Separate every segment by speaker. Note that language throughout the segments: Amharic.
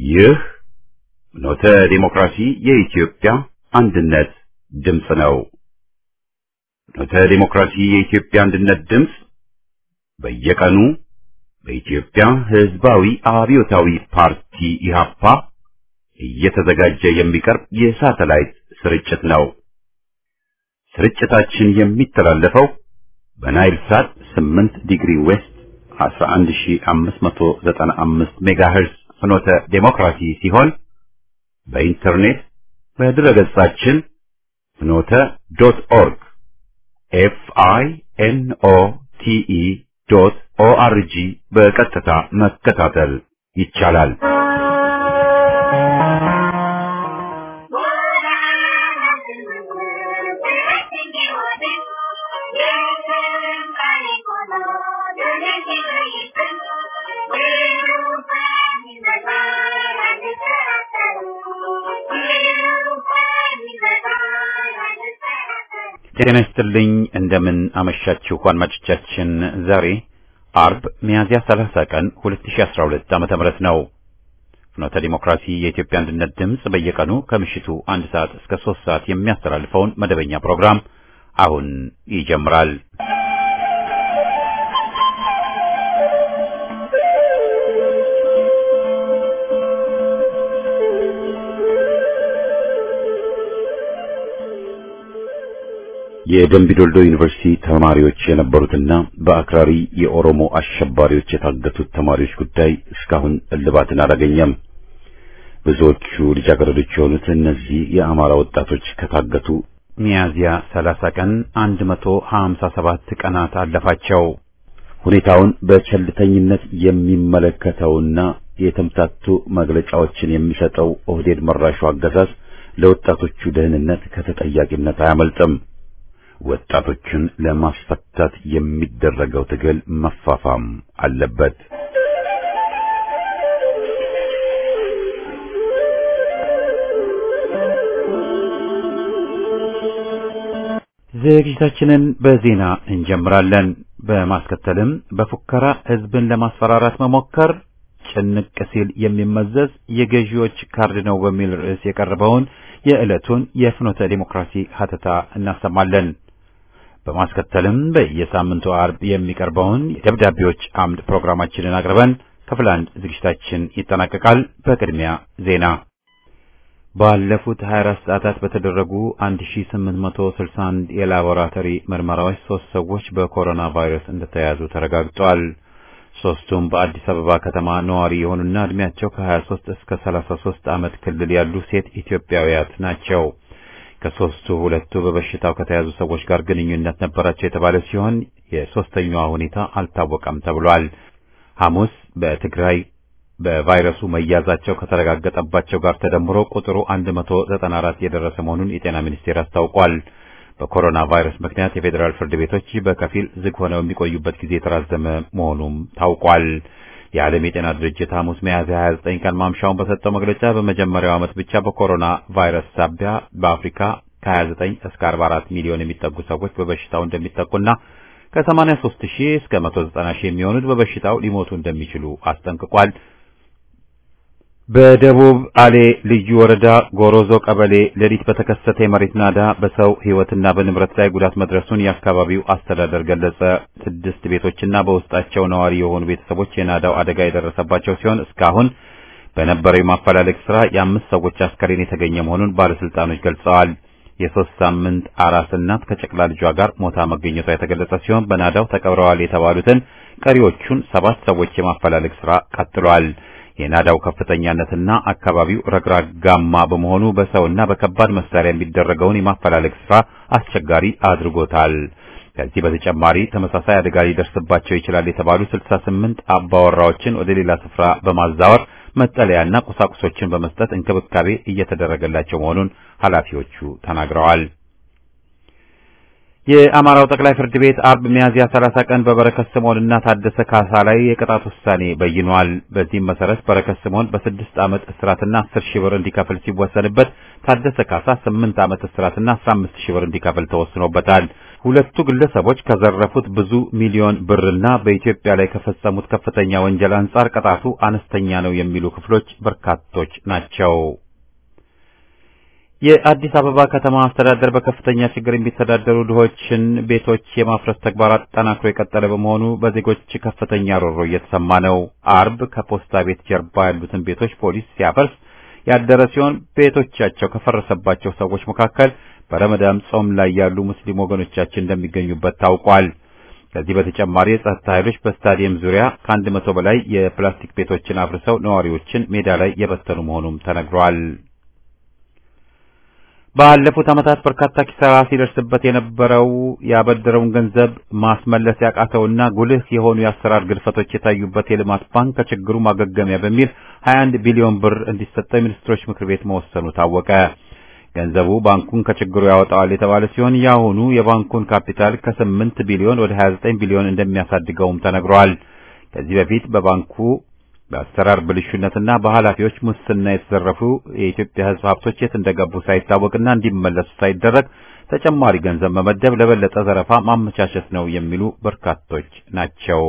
Speaker 1: ይህ ኖተ ዲሞክራሲ የኢትዮጵያ አንድነት ድምፅ ነው። ኖተ ዲሞክራሲ የኢትዮጵያ አንድነት ድምፅ በየቀኑ በኢትዮጵያ ሕዝባዊ አብዮታዊ ፓርቲ ኢህአፓ እየተዘጋጀ የሚቀርብ የሳተላይት ስርጭት ነው። ስርጭታችን የሚተላለፈው በናይል ሳት 8 ዲግሪ ዌስት 11595 ሜጋሄርዝ ፍኖተ ዴሞክራሲ ሲሆን በኢንተርኔት በድረገጻችን ፍኖተ ዶት ኦርግ ኤፍ አይ ኤን ኦ ቲ ኢ ዶት ኦ አር ጂ በቀጥታ መከታተል ይቻላል። ጤና ይስጥልኝ። እንደምን አመሻችሁ አድማጮቻችን። ዛሬ አርብ ሚያዝያ 30 ቀን 2012 ዓመተ ምህረት ነው። ፍኖተ ዲሞክራሲ የኢትዮጵያ አንድነት ድምፅ በየቀኑ ከምሽቱ አንድ ሰዓት እስከ ሶስት ሰዓት የሚያስተላልፈውን መደበኛ ፕሮግራም አሁን ይጀምራል። የደምቢ ዶልዶ ዩኒቨርሲቲ ተማሪዎች የነበሩትና በአክራሪ የኦሮሞ አሸባሪዎች የታገቱት ተማሪዎች ጉዳይ እስካሁን እልባትን አላገኘም። ብዙዎቹ ልጃገረዶች የሆኑት እነዚህ የአማራ ወጣቶች ከታገቱ ሚያዝያ 30 ቀን 157 ቀናት አለፋቸው። ሁኔታውን በቸልተኝነት የሚመለከተውና የተምታቱ መግለጫዎችን የሚሰጠው ኦህዴድ መራሹ አገዛዝ ለወጣቶቹ ደህንነት ከተጠያቂነት አያመልጥም። ወጣቶችን ለማስፈታት የሚደረገው ትግል መፋፋም አለበት። ዝግጅታችንን በዜና እንጀምራለን። በማስከተልም በፉከራ ሕዝብን ለማስፈራራት መሞከር ጭንቅ ሲል የሚመዘዝ የገዢዎች ካርድ ነው በሚል ርዕስ የቀረበውን የዕለቱን የፍኖተ ዲሞክራሲ ሀተታ እናሰማለን። በማስከተልም በየሳምንቱ አርብ የሚቀርበውን የደብዳቤዎች አምድ ፕሮግራማችንን አቅርበን ክፍል አንድ ዝግጅታችን ይጠናቀቃል። በቅድሚያ ዜና። ባለፉት 24 ሰዓታት በተደረጉ 1861 የላቦራቶሪ ምርመራዎች ሶስት ሰዎች በኮሮና ቫይረስ እንደተያዙ ተረጋግጧል። ሶስቱም በአዲስ አበባ ከተማ ነዋሪ የሆኑና እድሜያቸው ከ23 እስከ 33 ዓመት ክልል ያሉ ሴት ኢትዮጵያውያት ናቸው። ከሶስቱ ሁለቱ በበሽታው ከተያዙ ሰዎች ጋር ግንኙነት ነበራቸው የተባለ ሲሆን የሶስተኛዋ ሁኔታ አልታወቀም ተብሏል። ሐሙስ በትግራይ በቫይረሱ መያዛቸው ከተረጋገጠባቸው ጋር ተደምሮ ቁጥሩ 194 የደረሰ መሆኑን የጤና ሚኒስቴር አስታውቋል። በኮሮና ቫይረስ ምክንያት የፌዴራል ፍርድ ቤቶች በከፊል ዝግ ሆነው የሚቆዩበት ጊዜ የተራዘመ መሆኑም ታውቋል። የዓለም የጤና ድርጅት ሐሙስ ሚያዝያ 29 ቀን ማምሻውን በሰጠው መግለጫ በመጀመሪያው ዓመት ብቻ በኮሮና ቫይረስ ሳቢያ በአፍሪካ ከ29 እስከ 44 ሚሊዮን የሚጠጉ ሰዎች በበሽታው እንደሚጠቁና ከ83 ሺህ እስከ 190 ሺህ የሚሆኑት በበሽታው ሊሞቱ እንደሚችሉ አስጠንቅቋል። በደቡብ አሌ ልዩ ወረዳ ጎሮዞ ቀበሌ ሌሊት በተከሰተ የመሬት ናዳ በሰው ሕይወትና በንብረት ላይ ጉዳት መድረሱን የአካባቢው አስተዳደር ገለጸ። ስድስት ቤቶችና በውስጣቸው ነዋሪ የሆኑ ቤተሰቦች የናዳው አደጋ የደረሰባቸው ሲሆን እስካሁን በነበረው የማፈላለግ ስራ የአምስት ሰዎች አስከሬን የተገኘ መሆኑን ባለስልጣኖች ገልጸዋል። የሶስት ሳምንት አራስ እናት ከጨቅላ ልጇ ጋር ሞታ መገኘቷ የተገለጸ ሲሆን በናዳው ተቀብረዋል የተባሉትን ቀሪዎቹን ሰባት ሰዎች የማፈላለግ ስራ ቀጥሏል። የናዳው ከፍተኛነትና አካባቢው ረግራጋማ በመሆኑ በሰውና በከባድ መሳሪያ የሚደረገውን የማፈላለግ ስራ አስቸጋሪ አድርጎታል። ከዚህ በተጨማሪ ተመሳሳይ አደጋ ሊደርስባቸው ይችላል የተባሉ 68 አባወራዎችን ወደ ሌላ ስፍራ በማዛወር መጠለያና ቁሳቁሶችን በመስጠት እንክብካቤ እየተደረገላቸው መሆኑን ኃላፊዎቹ ተናግረዋል። የአማራው ጠቅላይ ፍርድ ቤት አርብ ሚያዝያ 30 ቀን በበረከት ስምዖንና ታደሰ ካሳ ላይ የቅጣት ውሳኔ በይኗል። በዚህም መሰረት በረከት ስምዖን በስድስት ዓመት እስራትና 10 ሺህ ብር እንዲከፍል ሲወሰንበት ታደሰ ካሳ 8 ዓመት እስራትና 15 ሺህ ብር እንዲከፍል ተወስኖበታል። ሁለቱ ግለሰቦች ከዘረፉት ብዙ ሚሊዮን ብርና በኢትዮጵያ ላይ ከፈጸሙት ከፍተኛ ወንጀል አንጻር ቅጣቱ አነስተኛ ነው የሚሉ ክፍሎች በርካቶች ናቸው። የአዲስ አበባ ከተማ አስተዳደር በከፍተኛ ችግር የሚተዳደሩ ድሆችን ቤቶች የማፍረስ ተግባር አጠናክሮ የቀጠለ በመሆኑ በዜጎች ከፍተኛ ሮሮ እየተሰማ ነው። አርብ ከፖስታ ቤት ጀርባ ያሉትን ቤቶች ፖሊስ ሲያፈርስ ያደረ ሲሆን ቤቶቻቸው ከፈረሰባቸው ሰዎች መካከል በረመዳን ጾም ላይ ያሉ ሙስሊም ወገኖቻችን እንደሚገኙበት ታውቋል። ከዚህ በተጨማሪ የጸጥታ ኃይሎች በስታዲየም ዙሪያ ከአንድ መቶ በላይ የፕላስቲክ ቤቶችን አፍርሰው ነዋሪዎችን ሜዳ ላይ የበተኑ መሆኑም ተነግሯል። ባለፉት ዓመታት በርካታ ኪሳራ ሲደርስበት የነበረው ያበደረውን ገንዘብ ማስመለስ ያቃተውና ጉልህ የሆኑ የአሰራር ግድፈቶች የታዩበት የልማት ባንክ ከችግሩ ማገገሚያ በሚል 21 ቢሊዮን ብር እንዲሰጠው የሚኒስትሮች ምክር ቤት መወሰኑ ታወቀ። ገንዘቡ ባንኩን ከችግሩ ያወጣዋል የተባለ ሲሆን የአሁኑ የባንኩን ካፒታል ከ8 ቢሊዮን ወደ 29 ቢሊዮን እንደሚያሳድገውም ተነግሯል። ከዚህ በፊት በባንኩ በአሰራር ብልሹነትና በኃላፊዎች ሙስና የተዘረፉ የኢትዮጵያ ሕዝብ ሀብቶች የት እንደገቡ ሳይታወቅና እንዲመለሱ ሳይደረግ ተጨማሪ ገንዘብ መመደብ ለበለጠ ዘረፋ ማመቻቸት ነው የሚሉ በርካቶች ናቸው።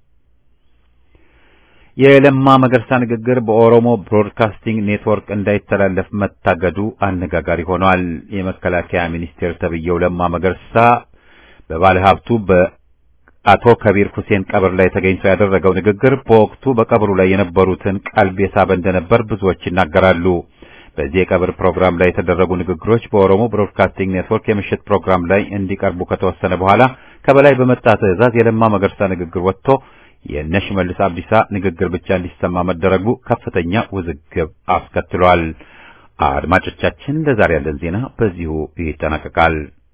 Speaker 1: የለማ መገርሳ ንግግር በኦሮሞ ብሮድካስቲንግ ኔትወርክ እንዳይተላለፍ መታገዱ አነጋጋሪ ሆኗል። የመከላከያ ሚኒስቴር ተብዬው ለማ መገርሳ በባለሀብቱ በአቶ ከቢር ሁሴን ቀብር ላይ ተገኝቶ ያደረገው ንግግር በወቅቱ በቀብሩ ላይ የነበሩትን ቀልብ የሳበ እንደነበር ብዙዎች ይናገራሉ። በዚህ የቀብር ፕሮግራም ላይ የተደረጉ ንግግሮች በኦሮሞ ብሮድካስቲንግ ኔትወርክ የምሽት ፕሮግራም ላይ እንዲቀርቡ ከተወሰነ በኋላ ከበላይ በመጣ ትዕዛዝ የለማ መገርሳ ንግግር ወጥቶ የእነ ሽመልስ አብዲሳ ንግግር ብቻ እንዲሰማ መደረጉ ከፍተኛ ውዝግብ አስከትሏል። አድማጮቻችን፣ ለዛሬ ያለን ዜና በዚሁ ይጠናቀቃል።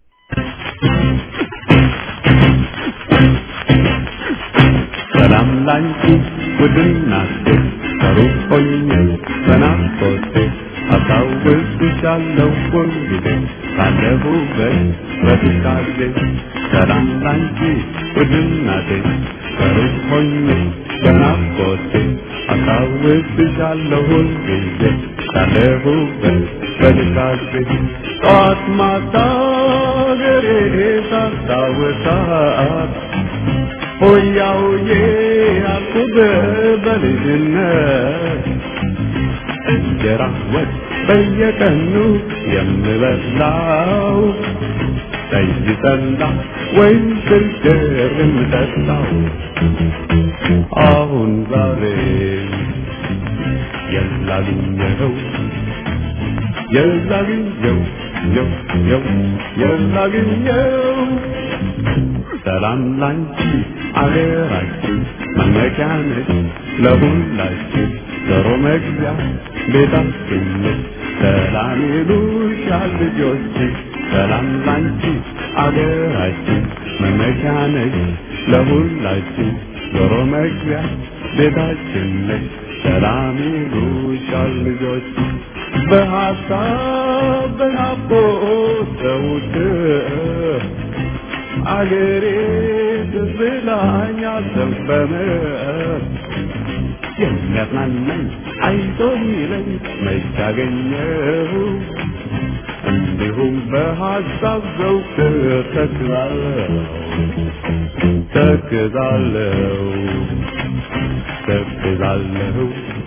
Speaker 2: ሰላም ላንቺ ውድናቴ ከሩቅ ሆኜ በናፍቆቴ አስታውስሻለሁ ሁልጊዜ ካለሁበት በትካዜ ሰላም ላንቺ ውድናቴ ከሩቅ ሆኜ በናፍቆቴ አስታውስሻለሁ ሁልጊዜ ካለሁበት በትካዜ ጠዋት ማታ ገሬ ሳስታውሳት ሆያ ሆዬ አልኩት በልጅነት እንጀራ ወጥ በየቀኑ የምበላው ጠጅ ጠላ ወይም ስልገር የምጠጣው አሁን ዛሬ የላግኘው የላግኘው የው የው የላግኘው ሰላም ላንቺ አገራችን መመኪያ ነች ለሁላችን ዶሮ መግቢያ ቤታችን ነች ሰላም ይሉሻል ልጆች ሰላም ላንቺ አገራችን መመኪያ ነች ለሁላችን ዶሮ መግቢያ ቤታችን ነች ሰላም ይሉሻል ልጆች በሀሳብ በናፍቆት ዘውትር አገሬ ትዝ ብላኛል ዘንበመ የሚያጽናናኝ አይዞህ የሚለኝ መች አገኘሁ እንዲሁም በሀሳብ ዘውትር ተክዛለሁ ተክዛለሁ ተክዛለሁ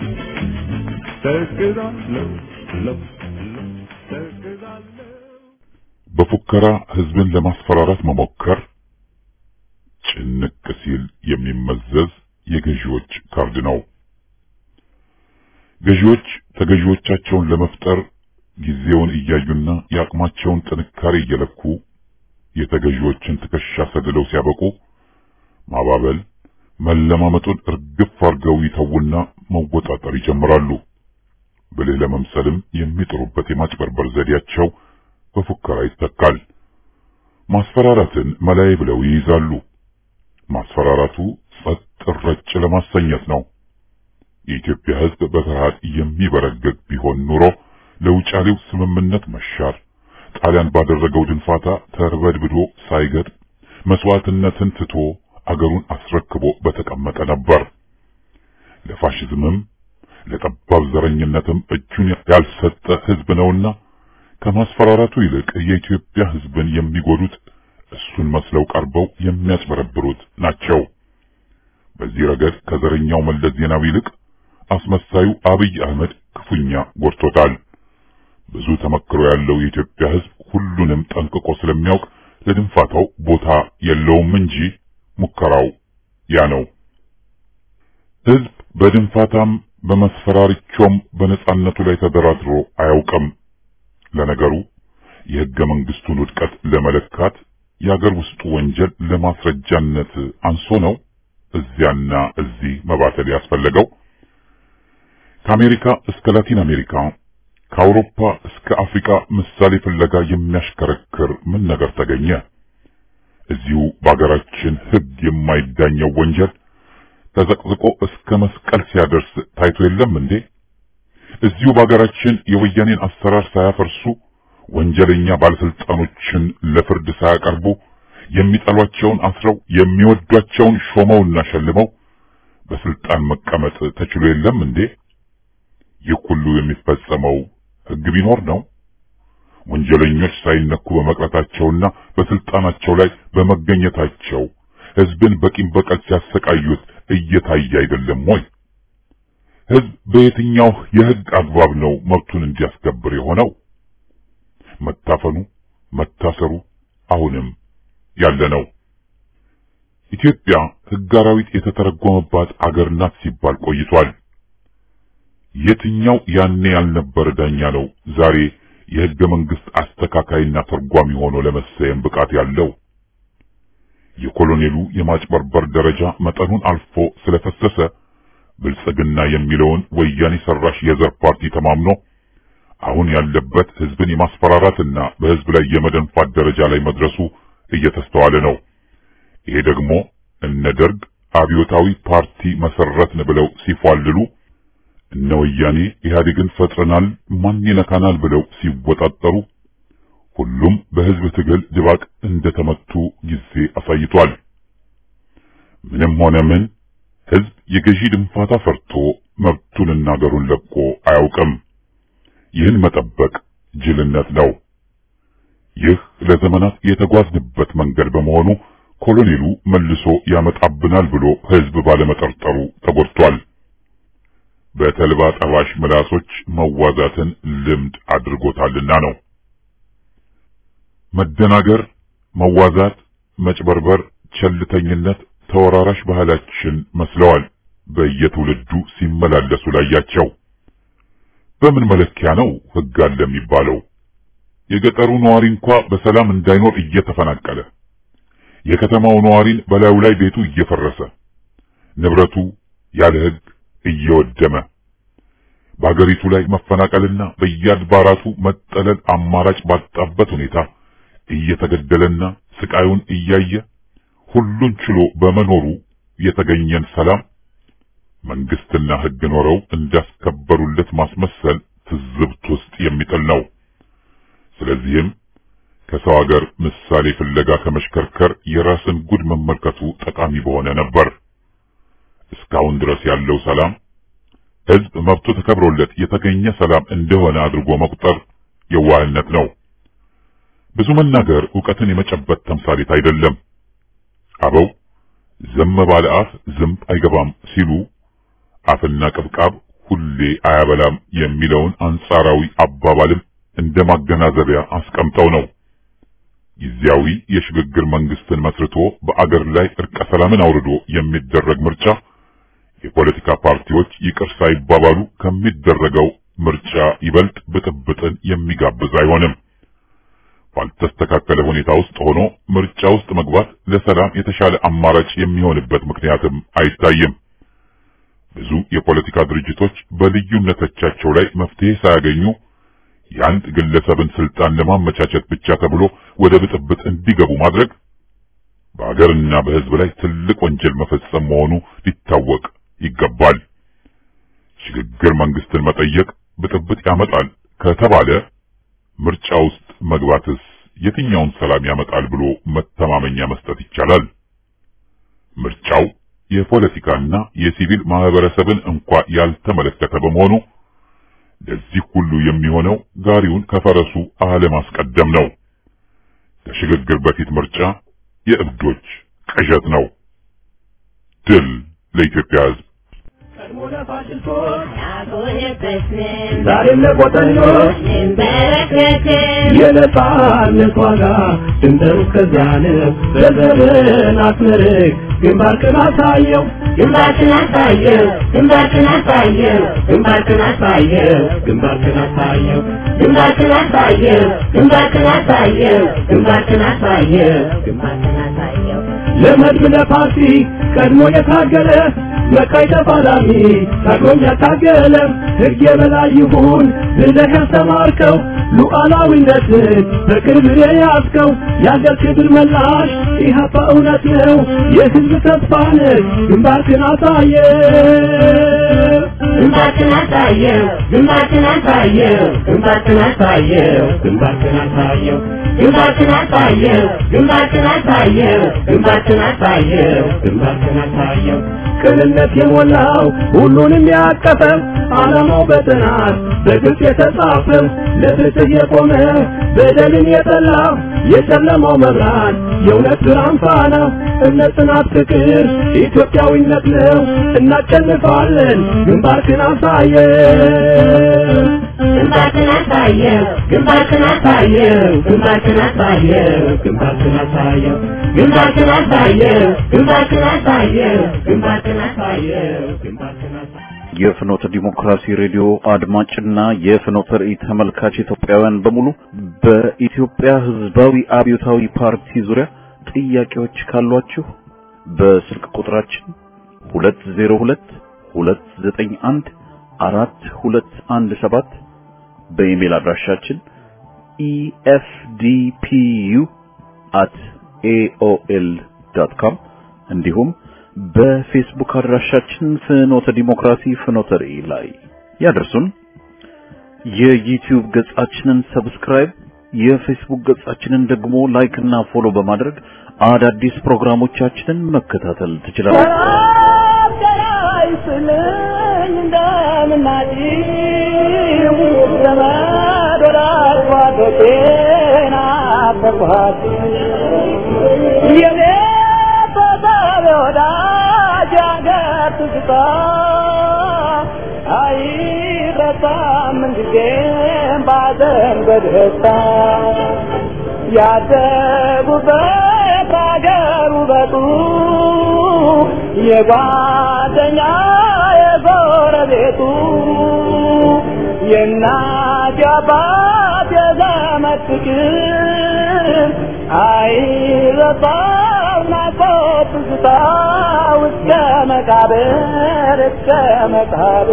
Speaker 2: ተክዛለሁ ለው ለው ተክዛለሁ
Speaker 3: በፉከራ ህዝብን ለማስፈራራት መሞከር ጭንቅ ሲል የሚመዘዝ የገዢዎች ካርድ ነው። ገዢዎች ተገዢዎቻቸውን ለመፍጠር ጊዜውን እያዩና የአቅማቸውን ጥንካሬ እየለኩ የተገዢዎችን ትከሻ ሰድለው ሲያበቁ ማባበል መለማመጡን እርግፍ አድርገው ይተውና መወጣጠር ይጀምራሉ። ብልህ ለመምሰልም የሚጥሩበት የማጭበርበር ዘዴያቸው በፉከራ ይተካል። ማስፈራራትን መላይ ብለው ይይዛሉ። ማስፈራራቱ ጸጥ ረጭ ለማሰኘት ነው። የኢትዮጵያ ሕዝብ በፍርሃት የሚበረገግ ቢሆን ኑሮ ለውጫሌው ስምምነት መሻር ጣሊያን ባደረገው ድንፋታ ተርበድብዶ ሳይገጥ መስዋዕትነትን ትቶ አገሩን አስረክቦ በተቀመጠ ነበር። ለፋሽዝምም ለጠባብ ዘረኝነትም እጁን ያልሰጠ ሕዝብ ነውና ከማስፈራራቱ ይልቅ የኢትዮጵያ ሕዝብን የሚጎዱት እሱን መስለው ቀርበው የሚያጭበረብሩት ናቸው። በዚህ ረገድ ከዘረኛው መለስ ዜናዊ ይልቅ አስመሳዩ አብይ አህመድ ክፉኛ ጎድቶታል። ብዙ ተመክሮ ያለው የኢትዮጵያ ሕዝብ ሁሉንም ጠንቅቆ ስለሚያውቅ ለድንፋታው ቦታ የለውም እንጂ ሙከራው ያ ነው። ሕዝብ በድንፋታም በመስፈራሪቾም በነጻነቱ ላይ ተደራድሮ አያውቅም። ለነገሩ የሕገ መንግስቱን ውድቀት ለመለካት የአገር ውስጡ ወንጀል ለማስረጃነት አንሶ ነው እዚያና እዚህ መባተል ያስፈለገው። ከአሜሪካ እስከ ላቲን አሜሪካ ከአውሮፓ እስከ አፍሪካ ምሳሌ ፍለጋ የሚያሽከረክር ምን ነገር ተገኘ? እዚሁ በአገራችን ሕግ የማይዳኘው ወንጀል ተዘቅዝቆ እስከ መስቀል ሲያደርስ ታይቶ የለም እንዴ? እዚሁ በአገራችን የወያኔን አሰራር ሳያፈርሱ ወንጀለኛ ባለስልጣኖችን ለፍርድ ሳያቀርቡ የሚጠሏቸውን አስረው የሚወዷቸውን ሾመውና ሸልመው በስልጣን መቀመጥ ተችሎ የለም እንዴ? ይህ ሁሉ የሚፈጸመው ሕግ ቢኖር ነው። ወንጀለኞች ሳይነኩ በመቅረታቸውና በስልጣናቸው ላይ በመገኘታቸው ሕዝብን በቂም በቀል ሲያሰቃዩት እየታየ አይደለም ወይ? ሕዝብ በየትኛው የሕግ አግባብ ነው መብቱን እንዲያስከብር የሆነው? መታፈኑ፣ መታሰሩ አሁንም ያለ ነው። ኢትዮጵያ ሕግ አራዊት የተተረጎመባት አገር ናት ሲባል ቆይቷል። የትኛው ያኔ ያልነበረ ዳኛ ነው ዛሬ የሕገ መንግስት አስተካካይና ተርጓሚ ሆኖ ለመሰየም ብቃት ያለው? የኮሎኔሉ የማጭበርበር ደረጃ መጠኑን አልፎ ስለፈሰሰ ብልጽግና የሚለውን ወያኔ ሰራሽ የዘር ፓርቲ ተማምኖ አሁን ያለበት ሕዝብን የማስፈራራትና በሕዝብ ላይ የመደንፋት ደረጃ ላይ መድረሱ እየተስተዋለ ነው። ይሄ ደግሞ እነ ደርግ አብዮታዊ ፓርቲ መሰረትን ብለው ሲፏልሉ እነ ወያኔ ኢህአዴግን ፈጥረናል ማን ይነካናል ብለው ሲወጣጠሩ ሁሉም በሕዝብ ትግል ድባቅ እንደተመቱ ጊዜ አሳይቷል። ምንም ሆነ ምን ሕዝብ የገዢ ድንፋታ ፈርቶ መብቱንና አገሩን ለቆ አያውቅም። ይህን መጠበቅ ጅልነት ነው። ይህ ለዘመናት የተጓዝንበት መንገድ በመሆኑ ኮሎኔሉ መልሶ ያመጣብናል ብሎ ሕዝብ ባለመጠርጠሩ ተጎድቷል። በተልባ ጠባሽ ምላሶች መዋዛትን ልምድ አድርጎታልና ነው። መደናገር፣ መዋዛት፣ መጭበርበር፣ ቸልተኝነት ተወራራሽ ባህላችን መስለዋል። በየትውልዱ ሲመላለሱ ላያቸው በምን መለኪያ ነው ሕግ አለ የሚባለው? የገጠሩ ነዋሪ እንኳ በሰላም እንዳይኖር እየተፈናቀለ የከተማው ነዋሪን በላዩ ላይ ቤቱ እየፈረሰ ንብረቱ ያለ ሕግ እየወደመ በአገሪቱ ላይ መፈናቀልና በየአድባራቱ መጠለል አማራጭ ባጣበት ሁኔታ እየተገደለና ስቃዩን እያየ ሁሉን ችሎ በመኖሩ የተገኘን ሰላም መንግስትና ሕግ ኖረው እንዳስከበሩለት ማስመሰል ትዝብት ውስጥ የሚጥል ነው። ስለዚህም ከሰው ሀገር ምሳሌ ፍለጋ ከመሽከርከር የራስን ጉድ መመልከቱ ጠቃሚ በሆነ ነበር። እስካሁን ድረስ ያለው ሰላም ሕዝብ መብቱ ተከብሮለት የተገኘ ሰላም እንደሆነ አድርጎ መቁጠር የዋህነት ነው። ብዙ መናገር ዕውቀትን የመጨበጥ ተምሳሌት አይደለም። አበው ዝም ባለ አፍ ዝንብ አይገባም ሲሉ አፍና ቅብቃብ ሁሌ አያበላም የሚለውን አንጻራዊ አባባልም እንደ ማገናዘቢያ አስቀምጠው ነው። ጊዜያዊ የሽግግር መንግስትን መስርቶ በአገር ላይ እርቀ ሰላምን አውርዶ የሚደረግ ምርጫ የፖለቲካ ፓርቲዎች ይቅር ሳይባባሉ ከሚደረገው ምርጫ ይበልጥ ብጥብጥን የሚጋብዝ አይሆንም። ባልተስተካከለ ሁኔታ ውስጥ ሆኖ ምርጫ ውስጥ መግባት ለሰላም የተሻለ አማራጭ የሚሆንበት ምክንያትም አይታይም። ብዙ የፖለቲካ ድርጅቶች በልዩነቶቻቸው ላይ መፍትሄ ሳያገኙ የአንድ ግለሰብን ስልጣን ለማመቻቸት ብቻ ተብሎ ወደ ብጥብጥ እንዲገቡ ማድረግ በአገርና በሕዝብ ላይ ትልቅ ወንጀል መፈጸም መሆኑ ሊታወቅ ይገባል። ሽግግር መንግስትን መጠየቅ ብጥብጥ ያመጣል ከተባለ ምርጫ ውስጥ መግባትስ የትኛውን ሰላም ያመጣል ብሎ መተማመኛ መስጠት ይቻላል? ምርጫው የፖለቲካና የሲቪል ማህበረሰብን እንኳ ያልተመለከተ በመሆኑ ለዚህ ሁሉ የሚሆነው ጋሪውን ከፈረሱ አለማስቀደም ነው። ከሽግግር በፊት ምርጫ የእብዶች ቅዠት ነው። ድል ለኢትዮጵያ ሕዝብ።
Speaker 2: ዛሬም ለቆጠኞች የነጻነት ዋጋ ድንበሩ እስከዚያ ነው። በዘመን አስመርቅ ግንባርክን አሳየው ግንባርክን አሳየው ግንባርክን አሳየው ግንባርክን አሳየው ግንባርክን አሳየው ግንባርክን አሳየው ግንባርክን አሳየው ግንባርክን አሳየው ግንባርክን አሳየው ለመድብ ለፓርቲ ቀድሞ የታገለ መካይ ተፋላሚ ታግሎኝ ያታገለ ሕግ የበላይ ይሁን ብለህ ያስተማርከው ሉዓላዊነትን በቅርብ የያዝከው የአገር ክብር መላሽ ኢህአፓ እውነት ነው የሕዝብ ተስፋ ነህ ግንባርክን አሳየ ግንባርክን አሳየው ግንባርክን አሳየው ግንባርክን አሳየው ግንባርክን አሳየው ግንባርክን አሳየው ግንባርክን አሳየው ግንባርክን አሳየው ግንባርክን አሳየው ቅንነት የሞላው ሁሉንም ያቀፈው ዓላማው በጥናት በግልጽ የተጻፈው ለፍትህ የቆመ በደልን የጠላ የጨለማው መብራት የእውነት ብርሃን ፋና እምነት፣ ጽናት፣ ፍቅር ኢትዮጵያዊነት ነው። እናሸንፋለን። ግንባርክን አሳየው ግንባርክን አሳየው ግንባርክን አሳየው ግንባርክን አሳየው ግንባርክን አሳየው ግንባርክን አሳየው ግንባርክን አሳየው ግንባርክን አሳየው ግንባርክን አሳየው
Speaker 1: የፍኖተ ዲሞክራሲ ሬዲዮ አድማጭና የፍኖተ ራእይ ተመልካች ኢትዮጵያውያን በሙሉ በኢትዮጵያ ሕዝባዊ አብዮታዊ ፓርቲ ዙሪያ ጥያቄዎች ካሏችሁ በስልክ ቁጥራችን 202 291 4217 በኢሜል አድራሻችን efdpu@aol.com እንዲሁም በፌስቡክ አድራሻችን ፍኖተ ዲሞክራሲ ፍኖተ ራእይ ላይ ያደርሱን። የዩቲዩብ ገጻችንን ሰብስክራይብ፣ የፌስቡክ ገጻችንን ደግሞ ላይክ እና ፎሎ በማድረግ አዳዲስ ፕሮግራሞቻችንን መከታተል ትችላላችሁ።
Speaker 4: ያደጉበት አገር ውበቱ የጓደኛ የጎረቤቱ የእናት የአባት የዘመድ ፍቅር አይረሳም ናፍቆት ትዝታ እስከ መቃብር እስከ መቃብር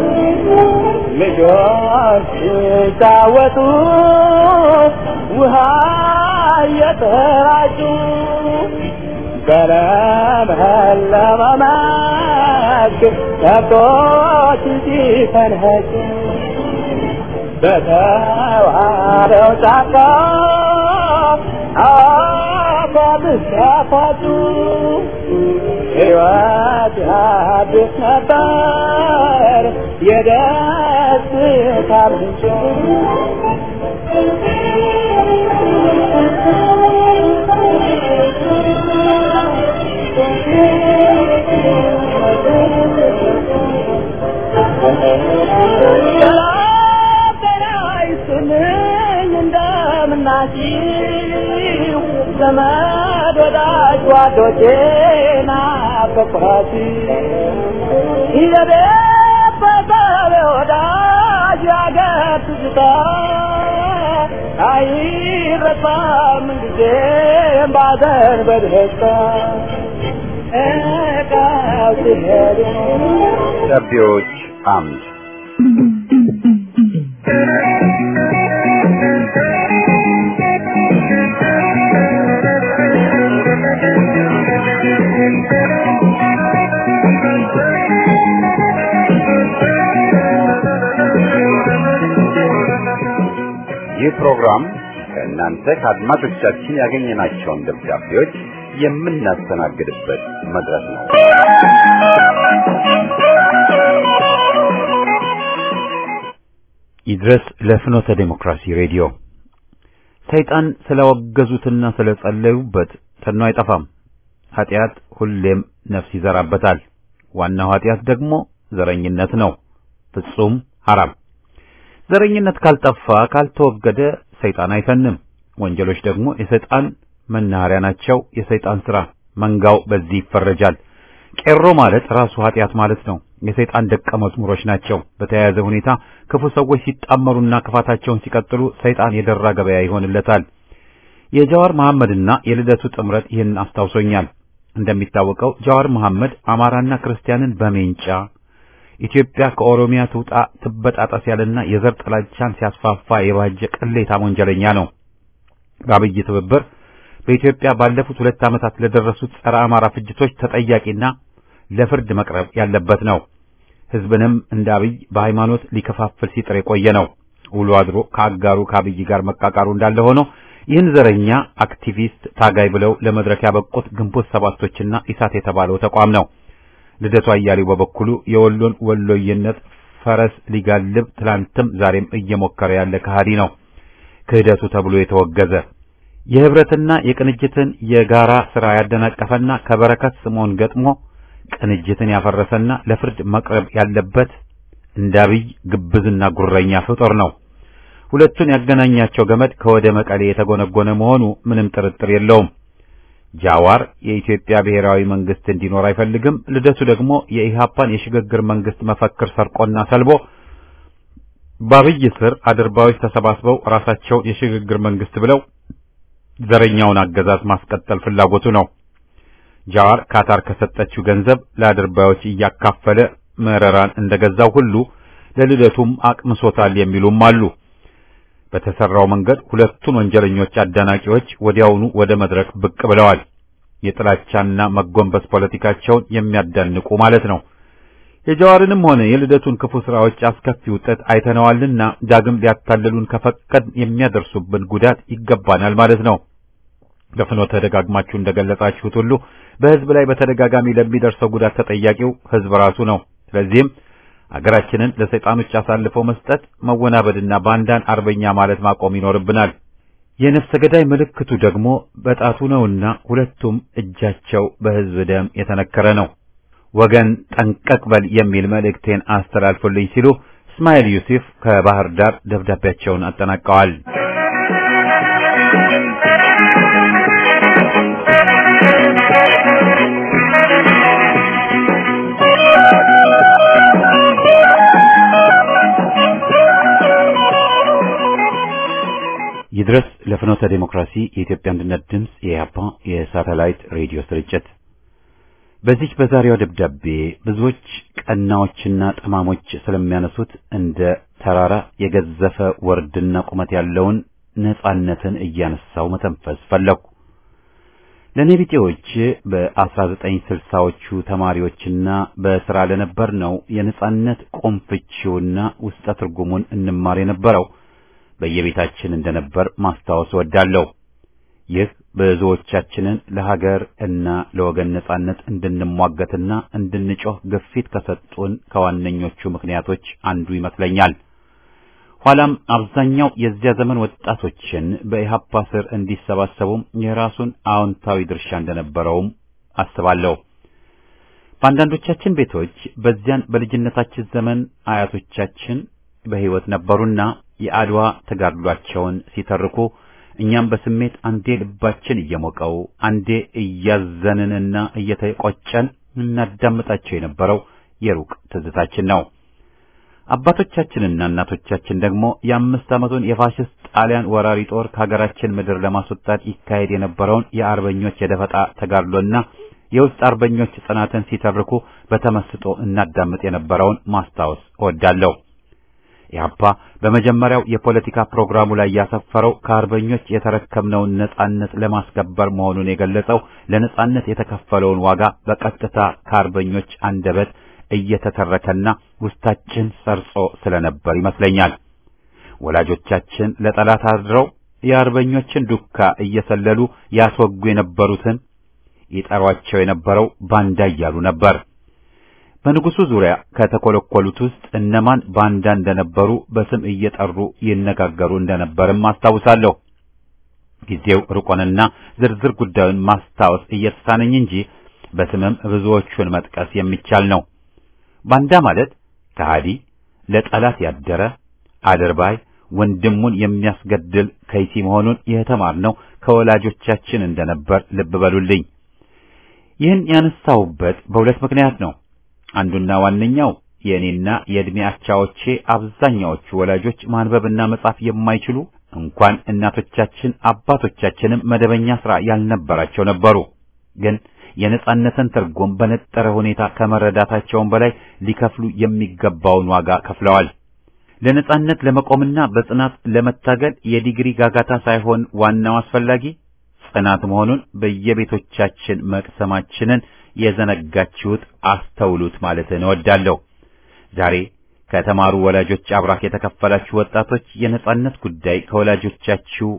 Speaker 4: ልጆች ሲጫወቱ ውሃ እየተራጩ በለመለመ መስክ ከብቶች ሲፈንኸጩ በተዋበው ጫካ አባብስ ያፋጩ ሕይወት ያድስ ነበር የደስታ ምንጭ እንደምናችሁ ዘመድ ወዳጅ ጓዶቼ ናፈቅኋት የቤት በሰብ ወዳጅ ያገር ትዝታ አይረሳም ጊዜም ባዘን በደስታ እቃው ሲሄዱ
Speaker 1: ደብዳቤዎች አምድ ይህ ፕሮግራም ከእናንተ ከአድማጮቻችን ያገኘናቸውን ደብዳቤዎች የምናስተናግድበት መድረክ ነው። ይድረስ ለፍኖተ ዴሞክራሲ ሬዲዮ ሰይጣን ስለወገዙትና ስለጸለዩበት ተኖ አይጠፋም። ኃጢአት ሁሌም ነፍስ ይዘራበታል። ዋናው ኃጢአት ደግሞ ዘረኝነት ነው፣ ፍጹም ሐራም። ዘረኝነት ካልጠፋ ካልተወገደ ሰይጣን አይተንም። ወንጀሎች ደግሞ የሰይጣን መናኸሪያ ናቸው፣ የሰይጣን ሥራ። መንጋው በዚህ ይፈረጃል። ቄሮ ማለት ራሱ ኃጢአት ማለት ነው። የሰይጣን ደቀ መዝሙሮች ናቸው። በተያያዘ ሁኔታ ክፉ ሰዎች ሲጣመሩና ክፋታቸውን ሲቀጥሉ ሰይጣን የደራ ገበያ ይሆንለታል። የጃዋር መሐመድና የልደቱ ጥምረት ይህን አስታውሶኛል። እንደሚታወቀው ጃዋር መሐመድ አማራና ክርስቲያንን በሜንጫ ኢትዮጵያ ከኦሮሚያ ትውጣ ትበጣጠስ ያለና የዘር ጥላቻን ሲያስፋፋ የባጀ ቅሌታም ወንጀለኛ ነው። በአብይ ትብብር በኢትዮጵያ ባለፉት ሁለት ዓመታት ለደረሱት ጸረ አማራ ፍጅቶች ተጠያቂና ለፍርድ መቅረብ ያለበት ነው። ሕዝብንም እንደ አብይ በሃይማኖት ሊከፋፍል ሲጥር የቆየ ነው። ውሎ አድሮ ከአጋሩ ከአብይ ጋር መቃቃሩ እንዳለ ሆኖ ይህን ዘረኛ አክቲቪስት ታጋይ ብለው ለመድረክ ያበቁት ግንቦት ሰባቶችና ኢሳት የተባለው ተቋም ነው። ልደቱ አያሌው በበኩሉ የወሎን ወሎዬነት ፈረስ ሊጋልብ ትላንትም ዛሬም እየሞከረ ያለ ከሃዲ ነው። ክህደቱ ተብሎ የተወገዘ የህብረትና የቅንጅትን የጋራ ሥራ ያደናቀፈና ከበረከት ስምዖን ገጥሞ ቅንጅትን ያፈረሰና ለፍርድ መቅረብ ያለበት እንደ አብይ ግብዝና ጉረኛ ፍጡር ነው። ሁለቱን ያገናኛቸው ገመድ ከወደ መቀሌ የተጎነጎነ መሆኑ ምንም ጥርጥር የለውም። ጃዋር የኢትዮጵያ ብሔራዊ መንግስት እንዲኖር አይፈልግም። ልደቱ ደግሞ የኢሃፓን የሽግግር መንግስት መፈክር ሰርቆና ሰልቦ በአብይ ስር አድርባዮች ተሰባስበው ራሳቸውን የሽግግር መንግስት ብለው ዘረኛውን አገዛዝ ማስቀጠል ፍላጎቱ ነው። ጃዋር ካታር ከሰጠችው ገንዘብ ለአድርባዮች እያካፈለ መረራን እንደገዛው ሁሉ ለልደቱም አቅምሶታል የሚሉም አሉ። በተሰራው መንገድ ሁለቱን ወንጀለኞች አዳናቂዎች ወዲያውኑ ወደ መድረክ ብቅ ብለዋል። የጥላቻና መጎንበስ ፖለቲካቸውን የሚያዳንቁ ማለት ነው። የጃዋርንም ሆነ የልደቱን ክፉ ስራዎች አስከፊ ውጤት አይተነዋልና ዳግም ሊያታልሉን ከፈቀድ የሚያደርሱብን ጉዳት ይገባናል ማለት ነው። በፍኖተ ደጋግማችሁ እንደገለጻችሁት ሁሉ በህዝብ ላይ በተደጋጋሚ ለሚደርሰው ጉዳት ተጠያቂው ህዝብ ራሱ ነው። ስለዚህም አገራችንን ለሰይጣኖች አሳልፈው መስጠት፣ መወናበድና ባንዳን አርበኛ ማለት ማቆም ይኖርብናል። የነፍሰ ገዳይ ምልክቱ ደግሞ በጣቱ ነውና ሁለቱም እጃቸው በህዝብ ደም የተነከረ ነው። ወገን ጠንቀቅ በል የሚል መልእክቴን አስተላልፉልኝ ሲሉ እስማኤል ዩሱፍ ከባህር ዳር ደብዳቤያቸውን አጠናቀዋል። ይድረስ ለፍኖተ ዴሞክራሲ የኢትዮጵያ አንድነት ድምፅ የኢህአፓ የሳተላይት ሬዲዮ ስርጭት። በዚች በዛሬዋ ደብዳቤ ብዙዎች ቀናዎችና ጠማሞች ስለሚያነሱት እንደ ተራራ የገዘፈ ወርድና ቁመት ያለውን ነጻነትን እያነሳው መተንፈስ ፈለኩ። ለእኔ ቢጤዎች በ1960ዎቹ ተማሪዎችና በሥራ ለነበር ነው የነጻነት ቁምፍቺውና ውስጠ ትርጉሙን እንማር የነበረው በየቤታችን እንደነበር ማስታወስ ወዳለሁ። ይህ ብዙዎቻችንን ለሀገር እና ለወገን ነጻነት እንድንሟገትና እንድንጮህ ግፊት ከሰጡን ከዋነኞቹ ምክንያቶች አንዱ ይመስለኛል። ኋላም አብዛኛው የዚያ ዘመን ወጣቶችን በኢህአፓ ስር እንዲሰባሰቡም የራሱን አዎንታዊ ድርሻ እንደነበረውም አስባለሁ። በአንዳንዶቻችን ቤቶች በዚያን በልጅነታችን ዘመን አያቶቻችን በሕይወት ነበሩና የአድዋ ተጋድሏቸውን ሲተርኩ እኛም በስሜት አንዴ ልባችን እየሞቀው አንዴ እያዘንንና እየተቆጨን እናዳምጣቸው የነበረው የሩቅ ትዝታችን ነው። አባቶቻችንና እናቶቻችን ደግሞ የአምስት ዓመቱን የፋሽስት ጣሊያን ወራሪ ጦር ከሀገራችን ምድር ለማስወጣት ይካሄድ የነበረውን የአርበኞች የደፈጣ ተጋድሎና የውስጥ አርበኞች ጽናትን ሲተርኩ በተመስጦ እናዳምጥ የነበረውን ማስታወስ እወዳለሁ። ኢህአፓ በመጀመሪያው የፖለቲካ ፕሮግራሙ ላይ ያሰፈረው ከአርበኞች የተረከብነውን ነጻነት ለማስከበር መሆኑን የገለጸው ለነጻነት የተከፈለውን ዋጋ በቀጥታ ከአርበኞች አንደበት እየተተረከና ውስጣችን ሰርጾ ስለነበር ይመስለኛል። ወላጆቻችን ለጠላት አድረው የአርበኞችን ዱካ እየሰለሉ ያስወጉ የነበሩትን ይጠሯቸው የነበረው ባንዳ እያሉ ነበር። በንጉሱ ዙሪያ ከተኮለኮሉት ውስጥ እነማን ባንዳ እንደነበሩ በስም እየጠሩ ይነጋገሩ እንደነበርም አስታውሳለሁ። ጊዜው ርቆንና ዝርዝር ጉዳዩን ማስታወስ እየተሳነኝ እንጂ በስምም ብዙዎቹን መጥቀስ የሚቻል ነው። ባንዳ ማለት ከሃዲ፣ ለጠላት ያደረ አድርባይ፣ ወንድሙን የሚያስገድል ከይሲ መሆኑን የተማርነው ከወላጆቻችን እንደነበር ልብ በሉልኝ። ይህን ያነሳሁበት በሁለት ምክንያት ነው። አንዱና ዋነኛው የእኔና የዕድሜ አቻዎቼ አብዛኛዎቹ ወላጆች ማንበብና መጻፍ የማይችሉ እንኳን እናቶቻችን አባቶቻችንም መደበኛ ሥራ ያልነበራቸው ነበሩ። ግን የነጻነትን ትርጉም በነጠረ ሁኔታ ከመረዳታቸውም በላይ ሊከፍሉ የሚገባውን ዋጋ ከፍለዋል። ለነጻነት ለመቆምና በጽናት ለመታገል የዲግሪ ጋጋታ ሳይሆን ዋናው አስፈላጊ ጽናት መሆኑን በየቤቶቻችን መቅሰማችንን የዘነጋችሁት አስተውሉት ማለትን እወዳለሁ። ዛሬ ከተማሩ ወላጆች አብራክ የተከፈላችሁ ወጣቶች የነጻነት ጉዳይ ከወላጆቻችሁ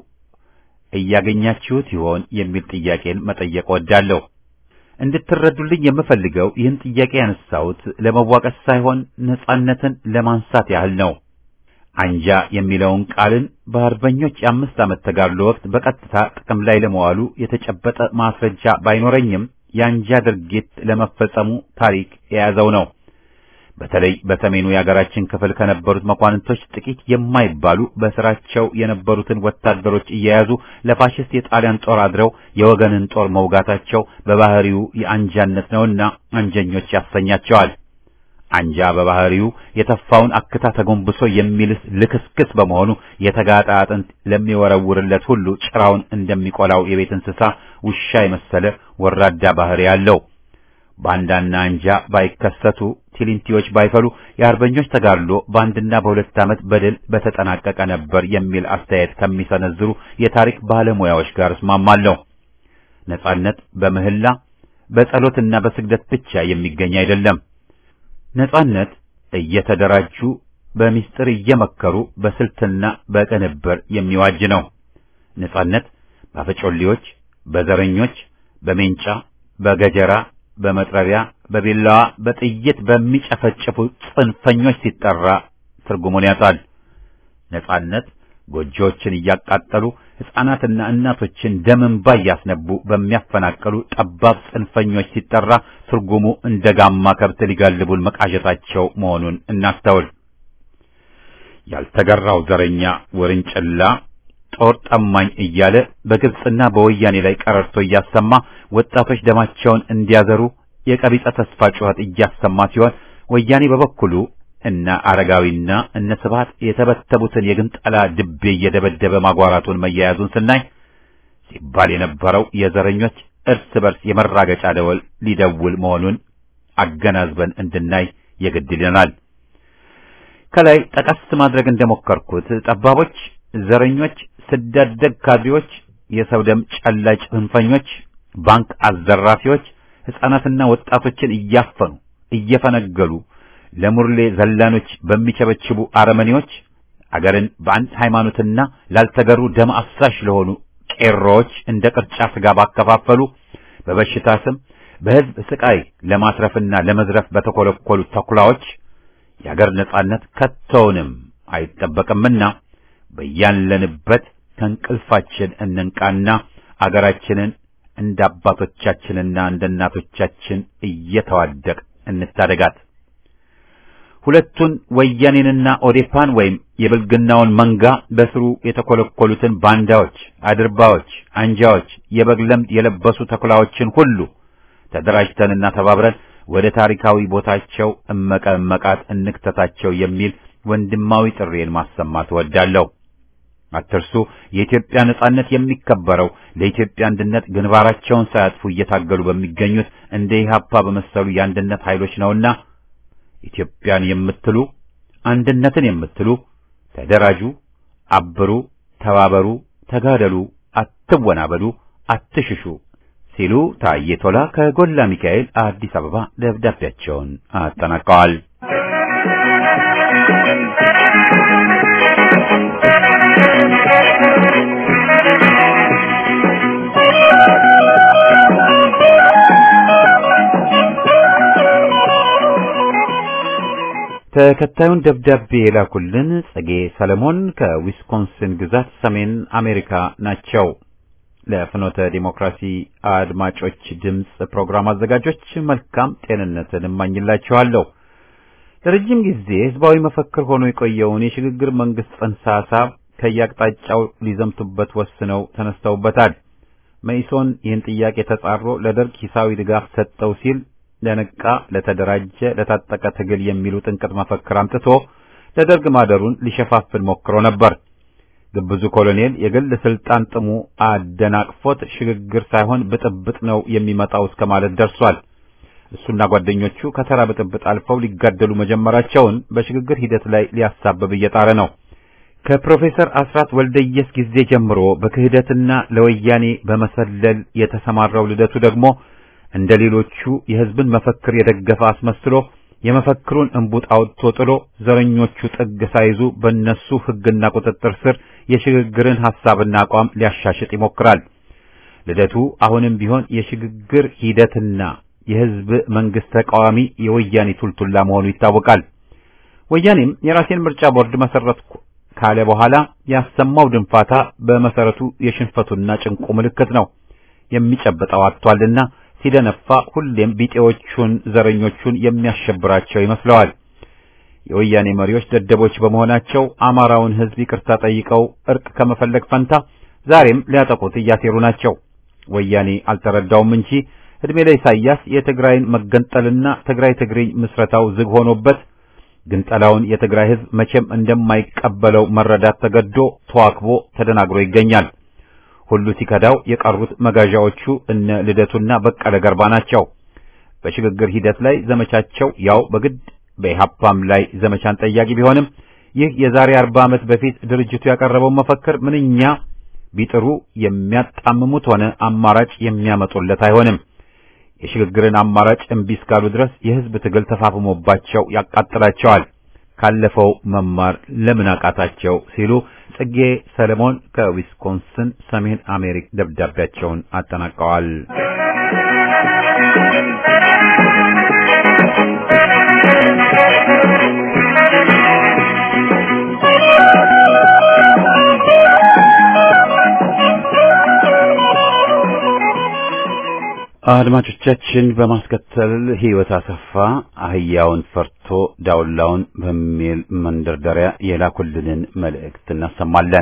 Speaker 1: እያገኛችሁት ይሆን የሚል ጥያቄን መጠየቅ እወዳለሁ። እንድትረዱልኝ የምፈልገው ይህን ጥያቄ ያነሳሁት ለመዋቀስ ሳይሆን ነጻነትን ለማንሳት ያህል ነው። አንጃ የሚለውን ቃልን በአርበኞች የአምስት ዓመት ተጋድሎ ወቅት በቀጥታ ጥቅም ላይ ለመዋሉ የተጨበጠ ማስረጃ ባይኖረኝም የአንጃ ድርጊት ለመፈጸሙ ታሪክ የያዘው ነው። በተለይ በሰሜኑ የሀገራችን ክፍል ከነበሩት መኳንንቶች ጥቂት የማይባሉ በስራቸው የነበሩትን ወታደሮች እየያዙ ለፋሽስት የጣሊያን ጦር አድረው የወገንን ጦር መውጋታቸው በባህሪው የአንጃነት ነውና አንጀኞች ያሰኛቸዋል። አንጃ በባህሪው የተፋውን አክታ ተጎንብሶ የሚልስ ልክስክስ በመሆኑ የተጋጣ አጥንት ለሚወረውርለት ሁሉ ጭራውን እንደሚቆላው የቤት እንስሳ ውሻ የመሰለ ወራዳ ባህሪ ያለው ባንዳና አንጃ ባይከሰቱ ቲሊንቲዎች ባይፈሉ የአርበኞች ተጋድሎ በአንድና በሁለት ዓመት በድል በተጠናቀቀ ነበር የሚል አስተያየት ከሚሰነዝሩ የታሪክ ባለሙያዎች ጋር እስማማለሁ። ነጻነት በምህላ በጸሎትና በስግደት ብቻ የሚገኝ አይደለም። ነጻነት እየተደራጁ በሚስጥር እየመከሩ በስልትና በቅንብር የሚዋጅ ነው። ነጻነት በአፈጮሌዎች፣ በዘረኞች፣ በሜንጫ፣ በገጀራ በመጥረቢያ በቢላዋ በጥይት በሚጨፈጭፉ ጽንፈኞች ሲጠራ ትርጉሙን ያጣል። ነጻነት ጎጆዎችን እያቃጠሉ ሕፃናትና እናቶችን ደም እንባ እያስነቡ በሚያፈናቅሉ ጠባብ ጽንፈኞች ሲጠራ ትርጉሙ እንደ ጋማ ከብት ሊጋልቡን መቃዠታቸው መሆኑን እናስተውል። ያልተገራው ዘረኛ ወርንጭላ ጦር ጠማኝ እያለ በግብጽና በወያኔ ላይ ቀረርቶ እያሰማ ወጣቶች ደማቸውን እንዲያዘሩ የቀቢጸ ተስፋ ጩኸት እያሰማ ሲሆን ወያኔ በበኩሉ እነ አረጋዊና እነ ስብሐት የተበተቡትን የግንጠላ ድቤ እየደበደበ ማጓራቱን መያያዙን ስናይ ሲባል የነበረው የዘረኞች እርስ በርስ የመራገጫ ደወል ሊደውል መሆኑን አገናዝበን እንድናይ የግድ ይለናል። ከላይ ጠቀስ ማድረግ እንደሞከርኩት ጠባቦች፣ ዘረኞች፣ ስዳደግ ካድሬዎች፣ የሰው ደም ጨላጭ ጽንፈኞች፣ ባንክ አዘራፊዎች ሕፃናትና ወጣቶችን እያፈኑ እየፈነገሉ ለሙርሌ ዘላኖች በሚቸበችቡ አረመኔዎች አገርን በአንድ ሃይማኖትና ላልተገሩ ደም አፍሳሽ ለሆኑ ቄሮዎች እንደ ቅርጫ ስጋ ባከፋፈሉ በበሽታ ስም በሕዝብ ስቃይ ለማስረፍና ለመዝረፍ በተኮለኮሉ ተኩላዎች የአገር ነጻነት ከቶውንም አይጠበቅምና በያለንበት ከእንቅልፋችን እንንቃና አገራችንን እንደ አባቶቻችንና እንደ እናቶቻችን እየተዋደቅ እንታደጋት። ሁለቱን ወያኔንና ኦዴፓን ወይም የብልግናውን መንጋ በስሩ የተኮለኮሉትን ባንዳዎች፣ አድርባዎች፣ አንጃዎች፣ የበግ ለምድ የለበሱ ተኩላዎችን ሁሉ ተደራጅተንና ተባብረን ወደ ታሪካዊ ቦታቸው እመቀ እመቃት እንክተታቸው የሚል ወንድማዊ ጥሬን ማሰማት እወዳለሁ። አትርሱ። የኢትዮጵያ ነጻነት የሚከበረው ለኢትዮጵያ አንድነት ግንባራቸውን ሳያጥፉ እየታገሉ በሚገኙት እንደ ኢህአፓ በመሰሉ የአንድነት ኃይሎች ነውና ኢትዮጵያን የምትሉ አንድነትን የምትሉ ተደራጁ፣ አብሩ፣ ተባበሩ፣ ተጋደሉ፣ አትወናበሉ፣ አትሽሹ ሲሉ ታዬ ቶላ ከጎላ ሚካኤል አዲስ አበባ ደብዳቤያቸውን አጠናቀዋል። ተከታዩን ደብዳቤ የላኩልን ጸጌ ሰለሞን ከዊስኮንሲን ግዛት ሰሜን አሜሪካ ናቸው። ለፍኖተ ዲሞክራሲ አድማጮች ድምፅ ፕሮግራም አዘጋጆች መልካም ጤንነትን እማኝላችኋለሁ። ለረጅም ጊዜ ህዝባዊ መፈክር ሆኖ የቆየውን የሽግግር መንግስት ጽንሰ ሐሳብ ከየአቅጣጫው ሊዘምቱበት ወስነው ተነስተውበታል። መኢሶን ይህን ጥያቄ ተጻሮ ለደርግ ሂሳዊ ድጋፍ ሰጠው ሲል ለነቃ፣ ለተደራጀ፣ ለታጠቀ ትግል የሚሉ ጥንቅጥ መፈክር አምጥቶ ለደርግ ማደሩን ሊሸፋፍን ሞክሮ ነበር። ግብዙ ኮሎኔል የግል ስልጣን ጥሙ አደናቅፎት ሽግግር ሳይሆን ብጥብጥ ነው የሚመጣው እስከ ማለት ደርሷል። እሱና ጓደኞቹ ከተራ ብጥብጥ አልፈው ሊጋደሉ መጀመራቸውን በሽግግር ሂደት ላይ ሊያሳብብ እየጣረ ነው። ከፕሮፌሰር አስራት ወልደየስ ጊዜ ጀምሮ በክህደትና ለወያኔ በመሰለል የተሰማራው ልደቱ ደግሞ እንደ ሌሎቹ የህዝብን መፈክር የደገፈ አስመስሎ የመፈክሩን እንቡጥ አውጥቶ ጥሎ ዘረኞቹ ጥግ ሳይዙ በእነሱ ሕግና ቁጥጥር ስር የሽግግርን ሐሳብና አቋም ሊያሻሽጥ ይሞክራል። ልደቱ አሁንም ቢሆን የሽግግር ሂደትና የህዝብ መንግስት ተቃዋሚ የወያኔ ቱልቱላ መሆኑ ይታወቃል። ወያኔም የራሴን ምርጫ ቦርድ መሰረትኩ ካለ በኋላ ያሰማው ድንፋታ በመሰረቱ የሽንፈቱና ጭንቁ ምልክት ነው። የሚጨብጠው አጥቷልና ሲደነፋ ሁሌም ቢጤዎቹን ዘረኞቹን የሚያሸብራቸው ይመስለዋል። የወያኔ መሪዎች ደደቦች በመሆናቸው አማራውን ህዝብ ይቅርታ ጠይቀው እርቅ ከመፈለግ ፈንታ ዛሬም ሊያጠቁት እያሴሩ ናቸው። ወያኔ አልተረዳውም እንጂ እድሜ ለኢሳያስ የትግራይን መገንጠልና ትግራይ ትግርኝ ምስረታው ዝግ ሆኖበት ግንጠላውን የትግራይ ህዝብ መቼም እንደማይቀበለው መረዳት ተገዶ ተዋክቦ ተደናግሮ ይገኛል። ሁሉ ሲከዳው የቀሩት መጋዣዎቹ እነ ልደቱና በቀለ ገርባ ናቸው። በሽግግር ሂደት ላይ ዘመቻቸው ያው በግድ በኢሃፓም ላይ ዘመቻን ጠያቂ ቢሆንም ይህ የዛሬ አርባ ዓመት በፊት ድርጅቱ ያቀረበው መፈክር ምንኛ ቢጥሩ የሚያጣምሙት ሆነ አማራጭ የሚያመጡለት አይሆንም። የሽግግርን አማራጭ እምቢ እስካሉ ድረስ የህዝብ ትግል ተፋፍሞባቸው ያቃጥላቸዋል። ካለፈው መማር ለምን አቃታቸው ሲሉ ጽጌ ሰለሞን ከዊስኮንስን ሰሜን አሜሪካ ደብዳቤያቸውን አጠናቀዋል። አድማጮቻችን በማስከተል ህይወት አሰፋ አህያውን ፈርቶ ዳውላውን በሚል መንደርደሪያ የላኩልንን መልእክት እናሰማለን።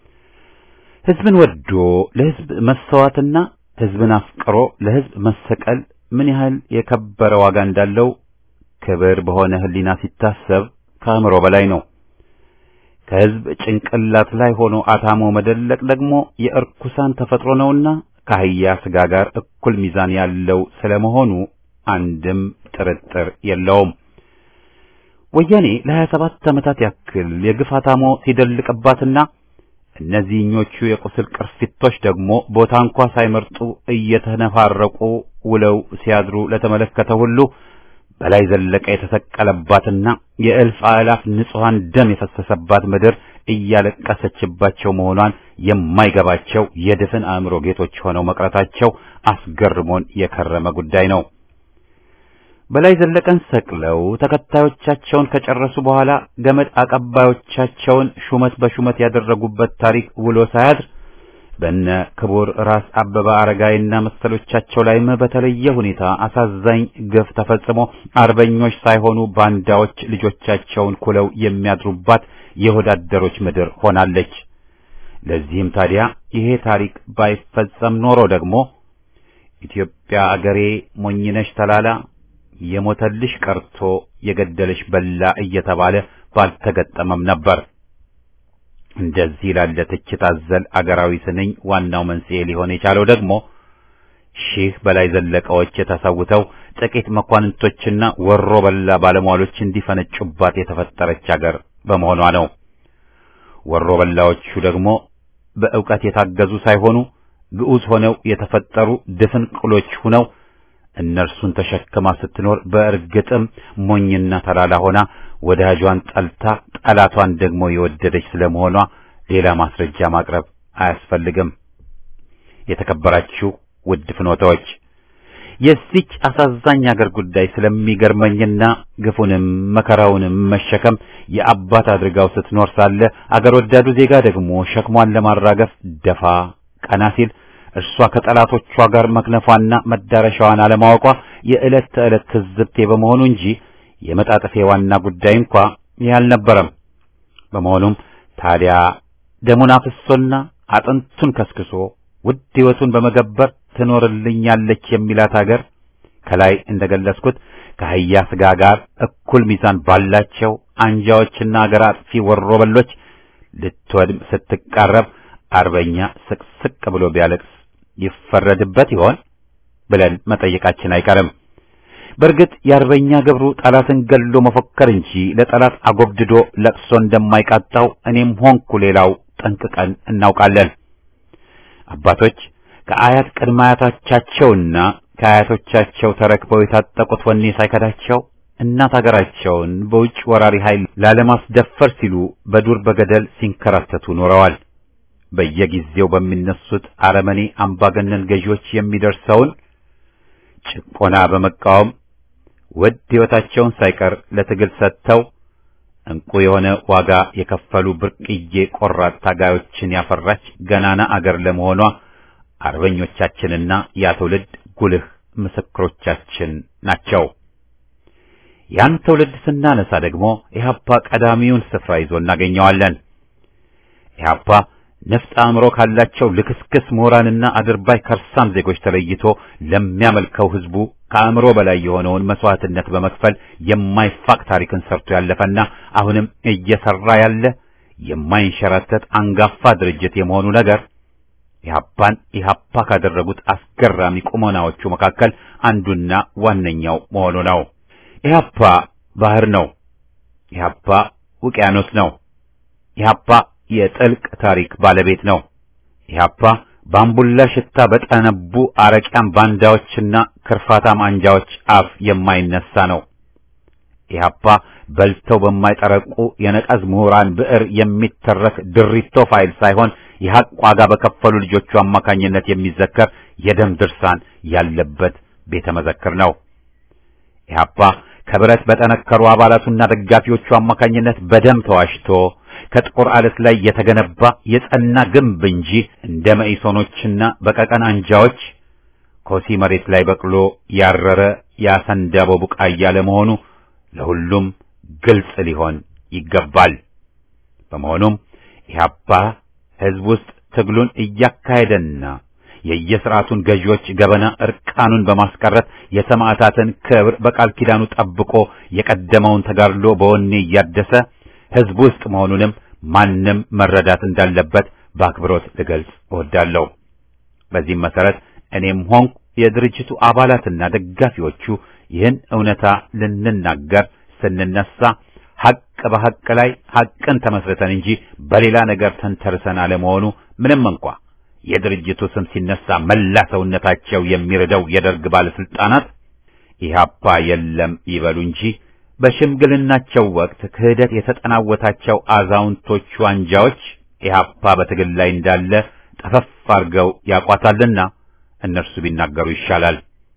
Speaker 1: ህዝብን ወዶ ለህዝብ መሰዋትና ህዝብን አፍቅሮ ለህዝብ መሰቀል ምን ያህል የከበረ ዋጋ እንዳለው ክብር በሆነ ህሊና ሲታሰብ ከአእምሮ በላይ ነው። ከህዝብ ጭንቅላት ላይ ሆኖ አታሞ መደለቅ ደግሞ የእርኩሳን ተፈጥሮ ነውና ከአህያ ስጋ ጋር እኩል ሚዛን ያለው ስለመሆኑ አንድም ጥርጥር የለውም። ወያኔ ለሀያ ሰባት ዓመታት ያክል የግፍ አታሞ ሲደልቅባትና እነዚህኞቹ የቁስል ቅርፊቶች ደግሞ ቦታ እንኳ ሳይመርጡ እየተነፋረቁ ውለው ሲያድሩ ለተመለከተ ሁሉ በላይ ዘለቀ የተሰቀለባትና የእልፍ አእላፍ ንጹሐን ደም የፈሰሰባት ምድር እያለቀሰችባቸው መሆኗን የማይገባቸው የድፍን አእምሮ ጌቶች ሆነው መቅረታቸው አስገርሞን የከረመ ጉዳይ ነው። በላይ ዘለቀን ሰቅለው ተከታዮቻቸውን ከጨረሱ በኋላ ገመድ አቀባዮቻቸውን ሹመት በሹመት ያደረጉበት ታሪክ ውሎ ሳያድር በነ ክቡር ራስ አበበ አረጋይና መሰሎቻቸው ላይም በተለየ ሁኔታ አሳዛኝ ግፍ ተፈጽሞ አርበኞች ሳይሆኑ ባንዳዎች ልጆቻቸውን ኩለው የሚያድሩባት የወዳደሮች ምድር ሆናለች። ለዚህም ታዲያ ይሄ ታሪክ ባይፈጸም ኖሮ ደግሞ ኢትዮጵያ አገሬ ሞኝነሽ ተላላ የሞተልሽ ቀርቶ የገደለሽ በላ እየተባለ ባልተገጠመም ነበር። እንደዚህ ላለ ትችት አዘል አገራዊ ስንኝ ዋናው መንስኤ ሊሆን የቻለው ደግሞ ሺህ በላይ ዘለቀዎች የተሰውተው ጥቂት መኳንንቶችና ወሮ በላ ባለሟሎች እንዲፈነጩባት የተፈጠረች አገር በመሆኗ ነው። ወሮ በላዎቹ ደግሞ በእውቀት የታገዙ ሳይሆኑ ግዑዝ ሆነው የተፈጠሩ ድፍን ቅሎች ሁነው እነርሱን ተሸክማ ስትኖር በእርግጥም ሞኝና ተላላ ሆና ወዳጇን ጠልታ ጠላቷን ደግሞ የወደደች ስለመሆኗ ሌላ ማስረጃ ማቅረብ አያስፈልግም። የተከበራችሁ ውድ ፍኖታዎች የዚች አሳዛኝ አገር ጉዳይ ስለሚገርመኝና ግፉንም መከራውንም መሸከም የአባት አድርጋው ስትኖር ሳለ አገር ወዳዱ ዜጋ ደግሞ ሸክሟን ለማራገፍ ደፋ ቀና ሲል እርሷ ከጠላቶቿ ጋር መክነፏና መዳረሻዋን አለማወቋ የዕለት ተዕለት ትዝብቴ በመሆኑ እንጂ የመጣጥፌ ዋና ጉዳይ እንኳ ይህ አልነበረም። በመሆኑም ታዲያ ደሙን አፍሶና አጥንቱን ከስክሶ ውድ ሕይወቱን በመገበር ትኖርልኛለች የሚላት አገር ከላይ እንደገለጽኩት ከአህያ ስጋ ጋር እኩል ሚዛን ባላቸው አንጃዎችና አገር አጥፊ ወሮበሎች ልትወድም ስትቃረብ አርበኛ ስቅስቅ ብሎ ቢያለቅስ ይፈረድበት ይሆን ብለን መጠየቃችን አይቀርም። በእርግጥ የአርበኛ ገብሩ ጠላትን ገሎ መፎከር እንጂ ለጠላት አጎብድዶ ለቅሶ እንደማይቃጣው እኔም ሆንኩ ሌላው ጠንቅቀን እናውቃለን። አባቶች ከአያት ቅድመ አያቶቻቸውና ከአያቶቻቸው ተረክበው የታጠቁት ወኔ ሳይከዳቸው እናት አገራቸውን በውጭ ወራሪ ኃይል ላለማስደፈር ሲሉ በዱር በገደል ሲንከራተቱ ኖረዋል። በየጊዜው በሚነሱት አረመኔ አምባገነን ገዢዎች የሚደርሰውን ጭቆና በመቃወም ውድ ሕይወታቸውን ሳይቀር ለትግል ሰጥተው እንቁ የሆነ ዋጋ የከፈሉ ብርቅዬ ቆራጥ ታጋዮችን ያፈራች ገናና አገር ለመሆኗ አርበኞቻችንና ያ ትውልድ ጉልህ ምስክሮቻችን ናቸው። ያን ትውልድ ስናነሳ ደግሞ ኢህአፓ ቀዳሚውን ስፍራ ይዞ እናገኘዋለን። ኢህአፓ ነፍጥ አእምሮ ካላቸው ልክስክስ ምሁራንና አድርባይ ከርሳም ዜጎች ተለይቶ ለሚያመልከው ህዝቡ ከአእምሮ በላይ የሆነውን መስዋዕትነት በመክፈል የማይፋቅ ታሪክን ሰርቶ ያለፈና አሁንም እየሰራ ያለ የማይንሸራተት አንጋፋ ድርጅት የመሆኑ ነገር ኢህአፓን ኢህአፓ ካደረጉት አስገራሚ ቁመናዎቹ መካከል አንዱና ዋነኛው መሆኑ ነው። ኢህአፓ ባህር ነው። ኢህአፓ ውቅያኖስ ነው። ኢህአፓ የጥልቅ ታሪክ ባለቤት ነው። ኢህአፓ በአምቡላ ሽታ በጠነቡ አረቂያም ባንዳዎችና ክርፋታም አንጃዎች አፍ የማይነሳ ነው። ኢህአፓ በልተው በማይጠረቁ የነቀዝ ምሁራን ብዕር የሚተረክ ድሪቶ ፋይል ሳይሆን የሐቅ ዋጋ በከፈሉ ልጆቹ አማካኝነት የሚዘከር የደም ድርሳን ያለበት ቤተ መዘክር ነው። ኢህአፓ ከብረት በጠነከሩ አባላቱና ደጋፊዎቹ አማካኝነት በደም ተዋሽቶ ከጥቁር አለት ላይ የተገነባ የጸና ግንብ እንጂ እንደ መኢሶኖችና በቀቀን አንጃዎች ኮሲ መሬት ላይ በቅሎ ያረረ ያሰንዳቦ ቡቃያ ለመሆኑ ለሁሉም ግልጽ ሊሆን ይገባል። በመሆኑም ኢህአፓ ሕዝብ ውስጥ ትግሉን እያካሄደና የየስርዓቱን ገዢዎች ገበና እርቃኑን በማስቀረት የሰማዕታትን ክብር በቃል ኪዳኑ ጠብቆ የቀደመውን ተጋድሎ በወኔ እያደሰ ሕዝብ ውስጥ መሆኑንም ማንም መረዳት እንዳለበት በአክብሮት ልገልጽ እወዳለሁ። በዚህም መሰረት እኔም ሆንኩ የድርጅቱ አባላትና ደጋፊዎቹ ይህን እውነታ ልንናገር ስንነሳ ሐቅ በሐቅ ላይ ሐቅን ተመስርተን እንጂ በሌላ ነገር ተንተርሰን አለመሆኑ ምንም እንኳ የድርጅቱ ስም ሲነሳ መላ ሰውነታቸው የሚርደው የደርግ ባለስልጣናት ኢህአፓ የለም ይበሉ እንጂ በሽምግልናቸው ወቅት ክህደት የተጠናወታቸው አዛውንቶቹ አንጃዎች ኢህአፓ በትግል ላይ እንዳለ ጠፈፍ አድርገው ያቋታልና እነርሱ ቢናገሩ ይሻላል።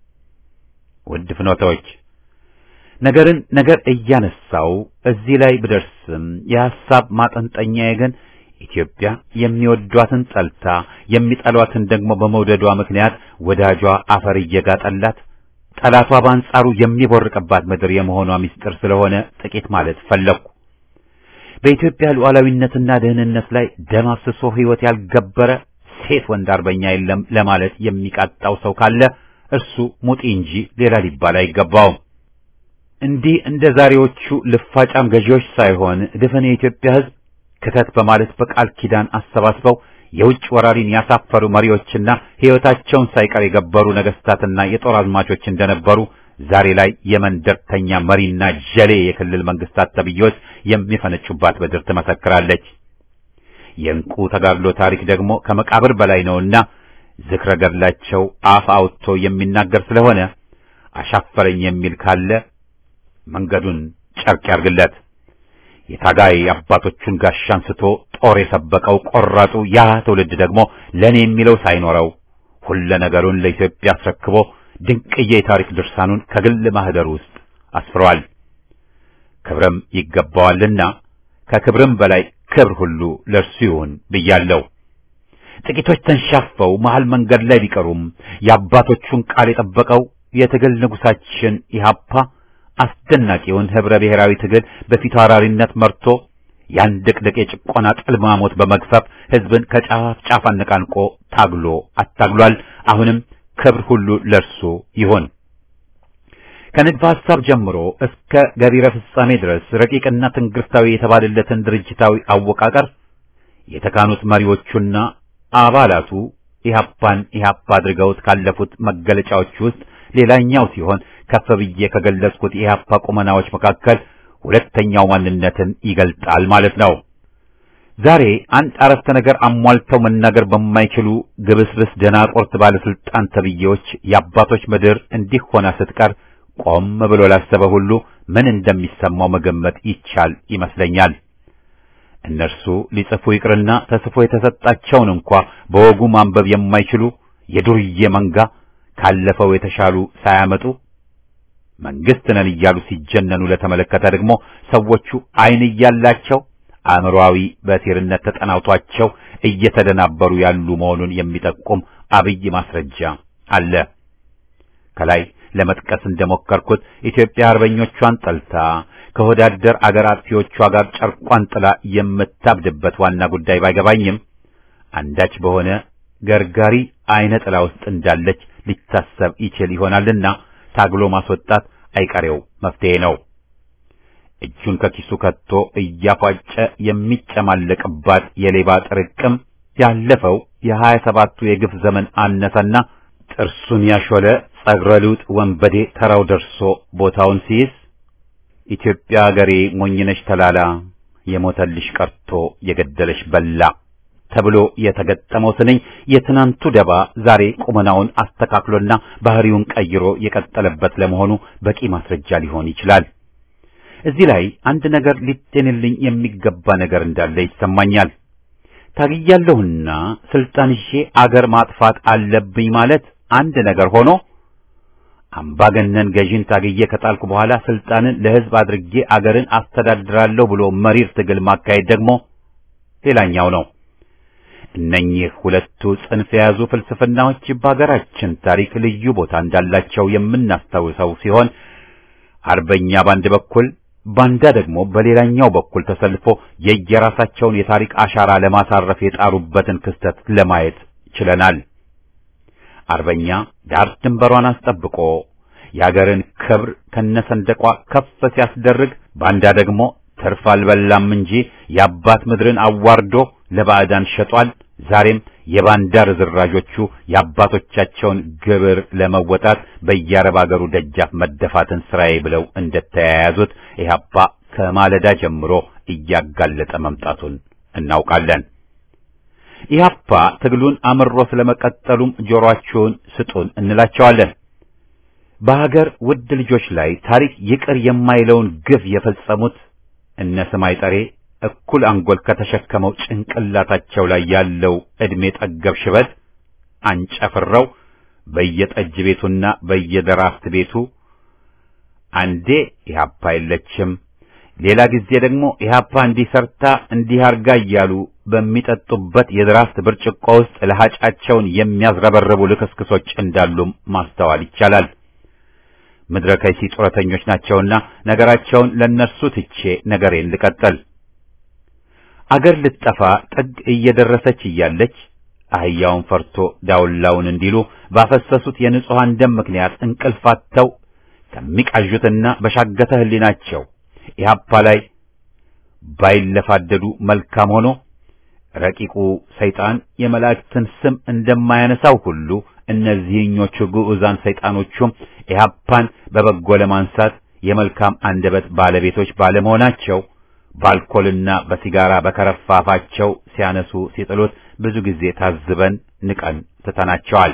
Speaker 1: ውድ ፍኖተዎች ነገርን ነገር እያነሳው እዚህ ላይ ብደርስም የሐሳብ ማጠንጠኛዬ ግን ኢትዮጵያ የሚወዷትን ጠልታ የሚጠሏትን ደግሞ በመውደዷ ምክንያት ወዳጇ አፈር እየጋጠላት ጠላቷ በአንጻሩ የሚቦርቅባት ምድር የመሆኗ ምስጢር ስለሆነ ጥቂት ማለት ፈለግኩ። በኢትዮጵያ ሉዓላዊነትና ደህንነት ላይ ደም አፍስሶ ሕይወት ያልገበረ ሴት ወንድ አርበኛ የለም ለማለት የሚቃጣው ሰው ካለ እርሱ ሙጢ እንጂ ሌላ ሊባል አይገባውም። እንዲህ እንደ ዛሬዎቹ ልፋጫም ገዢዎች ሳይሆን ድፍን የኢትዮጵያ ሕዝብ ክተት በማለት በቃል ኪዳን አሰባስበው የውጭ ወራሪን ያሳፈሩ መሪዎችና ሕይወታቸውን ሳይቀር የገበሩ ነገስታትና የጦር አዝማቾች እንደነበሩ ዛሬ ላይ የመንደርተኛ መሪና ጀሌ የክልል መንግስታት ተብዬዎች የሚፈነጩባት ምድር ትመሰክራለች። የእንቁ ተጋድሎ ታሪክ ደግሞ ከመቃብር በላይ ነውና ዝክረ ገድላቸው አፍ አውጥቶ የሚናገር ስለሆነ አሻፈረኝ የሚል ካለ መንገዱን ጨርቅ ያርግለት። የታጋይ አባቶቹን ጋሻ አንስቶ ጦር የሰበቀው ቆራጡ ያ ትውልድ ደግሞ ለኔ የሚለው ሳይኖረው ሁለ ነገሩን ለኢትዮጵያ አስረክቦ ድንቅዬ የታሪክ ድርሳኑን ከግል ማህደር ውስጥ አስፍሯል። ክብርም ይገባዋልና ከክብርም በላይ ክብር ሁሉ ለእርሱ ይሁን ብያለሁ። ጥቂቶች ተንሻፈው መሃል መንገድ ላይ ቢቀሩም የአባቶቹን ቃል የጠበቀው የትግል ንጉሳችን ኢህአፓ አስደናቂውን ህብረ ብሔራዊ ትግል በፊት አውራሪነት መርቶ ያን ድቅድቅ የጭቆና ጥልማሞት በመግፈፍ ህዝብን ከጫፍ ጫፍ አነቃንቆ ታግሎ አታግሏል። አሁንም ክብር ሁሉ ለርሱ ይሁን። ከንድፈ ሐሳብ ጀምሮ እስከ ገቢረ ፍጻሜ ድረስ ረቂቅና ትንግርታዊ የተባለለትን ድርጅታዊ አወቃቀር የተካኑት መሪዎቹና አባላቱ ኢህአፓን ኢህአፓ አድርገውት ካለፉት መገለጫዎች ውስጥ ሌላኛው ሲሆን ከፍ ብዬ ከገለጽኩት የኢህአፓ ቁመናዎች መካከል ሁለተኛው ማንነትን ይገልጣል ማለት ነው። ዛሬ አንድ አረፍተ ነገር አሟልተው መናገር በማይችሉ ግብስብስ ደናቆርት ባለስልጣን ተብዬዎች የአባቶች ምድር እንዲህ ሆና ስትቀር ቆም ብሎ ላሰበ ሁሉ ምን እንደሚሰማው መገመት ይቻል ይመስለኛል። እነርሱ ሊጽፉ ይቅርና ተጽፎ የተሰጣቸውን እንኳ በወጉ ማንበብ የማይችሉ የዱርዬ መንጋ ካለፈው የተሻሉ ሳያመጡ መንግስት ነን እያሉ ሲጀነኑ ለተመለከተ ደግሞ ሰዎቹ ዓይን እያላቸው አእምሮአዊ በቲርነት ተጠናውቷቸው እየተደናበሩ ያሉ መሆኑን የሚጠቁም አብይ ማስረጃ አለ። ከላይ ለመጥቀስ እንደሞከርኩት ኢትዮጵያ አርበኞቿን ጠልታ ከወዳደር አገር አጥፊዎቿ ጋር ጨርቋን ጥላ የምታብድበት ዋና ጉዳይ ባይገባኝም አንዳች በሆነ ገርጋሪ አይነ ጥላ ውስጥ እንዳለች ሊታሰብ ይችል ይሆናልና ታግሎ ማስወጣት አይቀሬው መፍትሄ ነው። እጁን ከኪሱ ከቶ እያፏጨ የሚጨማለቅባት የሌባ ጥርቅም ያለፈው የሀያ ሰባቱ የግፍ ዘመን አነሰና ጥርሱን ያሾለ ጸጉረ ልውጥ ወንበዴ ተራው ደርሶ ቦታውን ሲይዝ ኢትዮጵያ አገሬ ሞኝነሽ ተላላ የሞተልሽ ቀርቶ የገደለሽ በላ ተብሎ የተገጠመው ስንኝ የትናንቱ ደባ ዛሬ ቁመናውን አስተካክሎና ባህሪውን ቀይሮ የቀጠለበት ለመሆኑ በቂ ማስረጃ ሊሆን ይችላል። እዚህ ላይ አንድ ነገር ሊጤንልኝ የሚገባ ነገር እንዳለ ይሰማኛል። ታግያለሁና ስልጣን ይዤ አገር ማጥፋት አለብኝ ማለት አንድ ነገር ሆኖ አምባገነን ገዢን ታግዬ ከጣልኩ በኋላ ስልጣንን ለሕዝብ አድርጌ አገርን አስተዳድራለሁ ብሎ መሪር ትግል ማካሄድ ደግሞ ሌላኛው ነው። እነኚህ ሁለቱ ጽንፍ የያዙ ፍልስፍናዎች በሀገራችን ታሪክ ልዩ ቦታ እንዳላቸው የምናስታውሰው ሲሆን አርበኛ በአንድ በኩል ባንዳ ደግሞ በሌላኛው በኩል ተሰልፎ የየራሳቸውን የታሪክ አሻራ ለማሳረፍ የጣሩበትን ክስተት ለማየት ችለናል። አርበኛ ዳር ድንበሯን አስጠብቆ የአገርን ክብር ከነሰንደቋ ከፍ ሲያስደርግ፣ ባንዳ ደግሞ ትርፍ አልበላም እንጂ የአባት ምድርን አዋርዶ ለባዕዳን ሸጧል። ዛሬም የባንዳ ርዝራዦቹ የአባቶቻቸውን ግብር ለመወጣት በየአረብ አገሩ ደጃፍ መደፋትን ስራዬ ብለው እንደተያያዙት ኢህአፓ ከማለዳ ጀምሮ እያጋለጠ መምጣቱን እናውቃለን። ኢህአፓ ትግሉን አምሮ ስለመቀጠሉም ጆሮአችሁን ስጡን እንላቸዋለን። በሀገር ውድ ልጆች ላይ ታሪክ ይቅር የማይለውን ግፍ የፈጸሙት እነ ስማይ ጠሬ እኩል አንጎል ከተሸከመው ጭንቅላታቸው ላይ ያለው ዕድሜ ጠገብ ሽበት አንጨፍረው በየጠጅ ቤቱና በየደራፍት ቤቱ አንዴ ኢህአፓ የለችም፣ ሌላ ጊዜ ደግሞ ኢህአፓ እንዲህ ሰርታ እንዲህ አርጋ እያሉ በሚጠጡበት የድራፍት ብርጭቆ ውስጥ ለሃጫቸውን የሚያዝረበርቡ ልክስክሶች እንዳሉም ማስተዋል ይቻላል። ምድረ ከይሲ ጡረተኞች ናቸውና ነገራቸውን ለነርሱ ትቼ ነገሬን ልቀጥል። አገር ልትጠፋ ጥግ እየደረሰች እያለች አህያውን ፈርቶ ዳውላውን እንዲሉ ባፈሰሱት የንጹሐን ደም ምክንያት እንቅልፋተው ከሚቃዡትና በሻገተ ሕሊናቸው ኢህአፓ ላይ ባይለፋደዱ መልካም ሆኖ ረቂቁ ሰይጣን የመላእክትን ስም እንደማያነሳው ሁሉ እነዚህኞቹ ግዑዛን ሰይጣኖቹም ኢህአፓን በበጎ ለማንሳት የመልካም አንደበት ባለቤቶች ባለመሆናቸው በአልኮልና በሲጋራ በከረፋፋቸው ሲያነሱ ሲጥሉት ብዙ ጊዜ ታዝበን ንቀን ትተናቸዋል።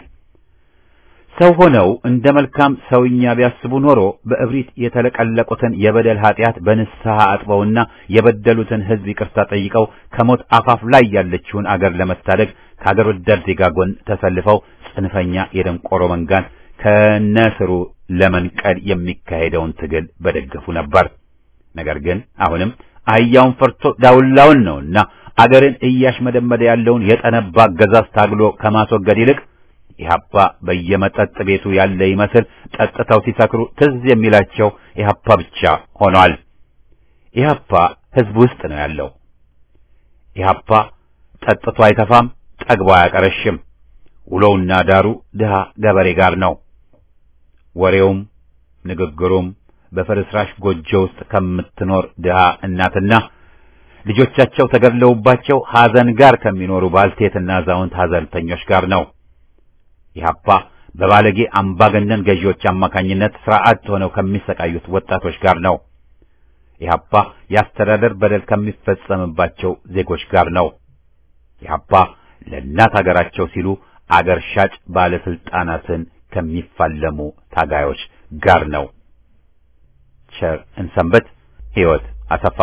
Speaker 1: ሰው ሆነው እንደ መልካም ሰውኛ ቢያስቡ ኖሮ በእብሪት የተለቀለቁትን የበደል ኃጢአት በንስሐ አጥበውና የበደሉትን ሕዝብ ይቅርታ ጠይቀው ከሞት አፋፍ ላይ ያለችውን አገር ለመታደግ ከአገር ወዳድ ዜጋ ጎን ተሰልፈው ጽንፈኛ የደንቆሮ መንጋን ከነስሩ ለመንቀል የሚካሄደውን ትግል በደገፉ ነበር። ነገር ግን አሁንም አህያውን ፈርቶ ዳውላውን ነውና አገርን እያሽመደመደ ያለውን የጠነባ አገዛዝ ታግሎ ከማስወገድ ይልቅ ኢህአፓ በየመጠጥ ቤቱ ያለ ይመስል ጠጥተው ሲሰክሩ ትዝ የሚላቸው ኢህአፓ ብቻ ሆኗል። ኢህአፓ ህዝብ ውስጥ ነው ያለው። ኢህአፓ ጠጥቶ አይተፋም፣ ጠግቦ አያቀረሽም። ውሎውና ዳሩ ድሃ ገበሬ ጋር ነው። ወሬውም ንግግሩም በፍርስራሽ ጎጆ ውስጥ ከምትኖር ድሃ እናትና ልጆቻቸው ተገድለውባቸው ሐዘን ጋር ከሚኖሩ ባልቴትና አዛውንት ሐዘንተኞች ጋር ነው። ኢህአፓ በባለጌ አምባገነን ገዢዎች አማካኝነት ስርዓት ሆነው ከሚሰቃዩት ወጣቶች ጋር ነው። ኢህአፓ የአስተዳደር በደል ከሚፈጸምባቸው ዜጎች ጋር ነው። ኢህአፓ ለእናት አገራቸው ሲሉ አገር ሻጭ ባለስልጣናትን ከሚፋለሙ ታጋዮች ጋር ነው። ቸር እንሰንበት። ሕይወት አሰፋ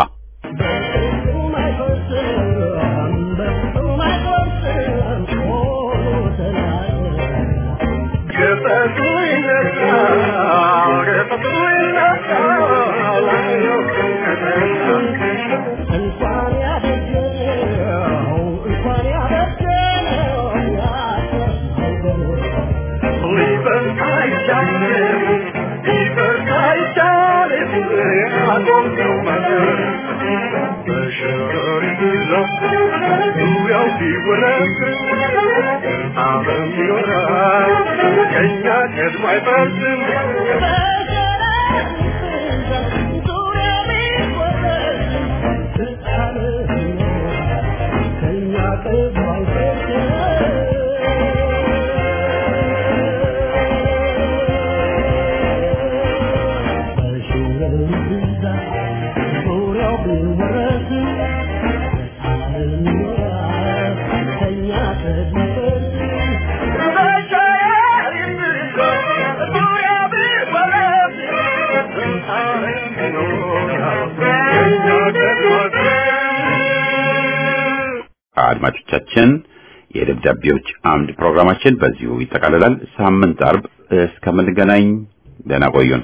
Speaker 1: አድማጮቻችን የደብዳቤዎች አምድ ፕሮግራማችን በዚሁ ይጠቃልላል። ሳምንት አርብ እስከምንገናኝ ደህና ቆዩን።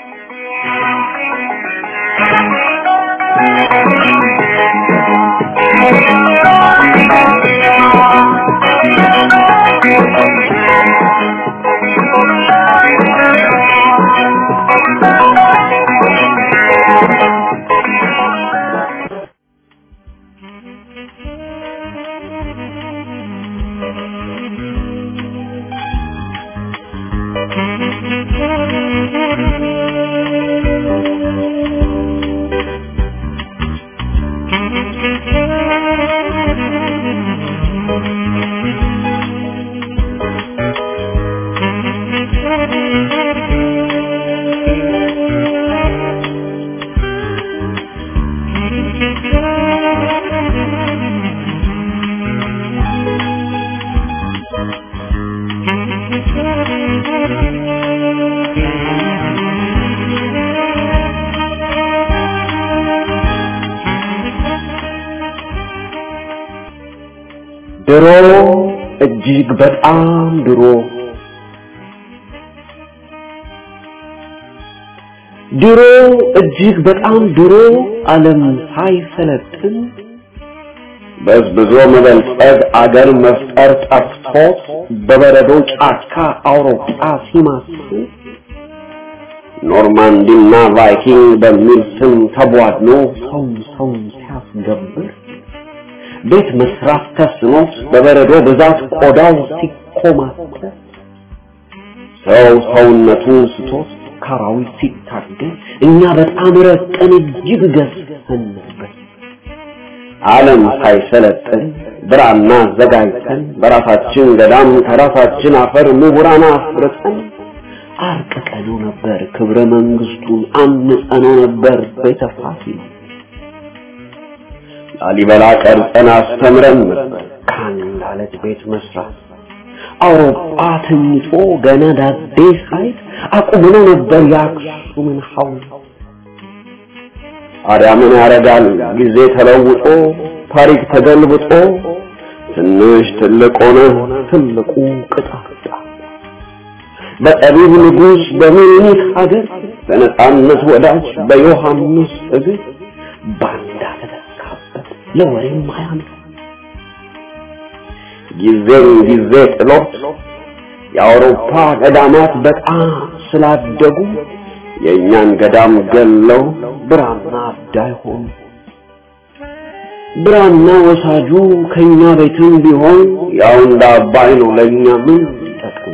Speaker 5: ድሮ እጅግ በጣም ድሮ ድሮ እጅግ በጣም ድሮ ዓለም ሳይሰለጥን በዝብዞ መበልጸግ አገር መፍጠር ጠፍቶት በበረዶ ጫካ አውሮፓ ሲማስል ኖርማንዲና ቫይኪንግ በሚል ስም ተቧድኖ ሰው ሰው ሲያስገብር ቤት መስራት ተስኖት በበረዶ ብዛት ቆዳው ሲኮማተር ሰው ሰውነቱን ስቶት ካራዊት ሲታገል እኛ በጣም ረቀን እጅግ ገዝፈን ነበር። ዓለም ሳይሰለጥን ብራና አዘጋጅተን በራሳችን ገዳም ከራሳችን አፈር ምሁራን አፍርተን አርቅቀነው ነበር ክብረ መንግስቱን አንጸነው ነበር ቤተ ፋሲል ላሊበላ ቀርጸን አስተምረን ነበር ከአንድ አለት ቤት መስራት አውሮፓ ተኝቶ ገና ዳዴ ሳይት አቁመነው ነበር የአክሱምን ሐውልት ታዲያ ምን ያደርጋል ጊዜ ተለውጦ ታሪክ ተገልብጦ ትንሽ ትልቅ ሆነ ትልቁ ቅጣጣ በጠቢብ ንጉሥ በሚኒክ ሀገር በነጻነት ወዳጅ በዮሐንስ እግር ባንዳ ተተካበት ለወሬም አያምር ጊዜም ጊዜ ጥሎት የአውሮፓ ገዳማት በጣም ስላደጉ የእኛን ገዳም ገለው ብራና አዳይ ሆኑ። ብራና ወሳጁ ከኛ ቤትም ቢሆን ያው እንደ አባይ ነው ለእኛ ምን ሊጠቅም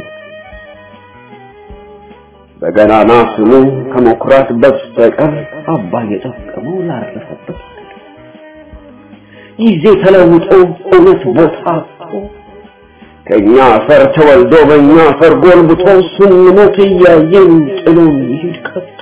Speaker 5: በገናና ስሙ ከመኩራት በስተቀር አባይ የጠቀመው ላረፈበት ጊዜ ተለውጦ እውነት ቦታ አጥቶ ከኛ አፈር ተወልዶ በእኛ አፈር ጎልብቶ ስንሞት እያየን ጥሎን ይሄድ ከቶ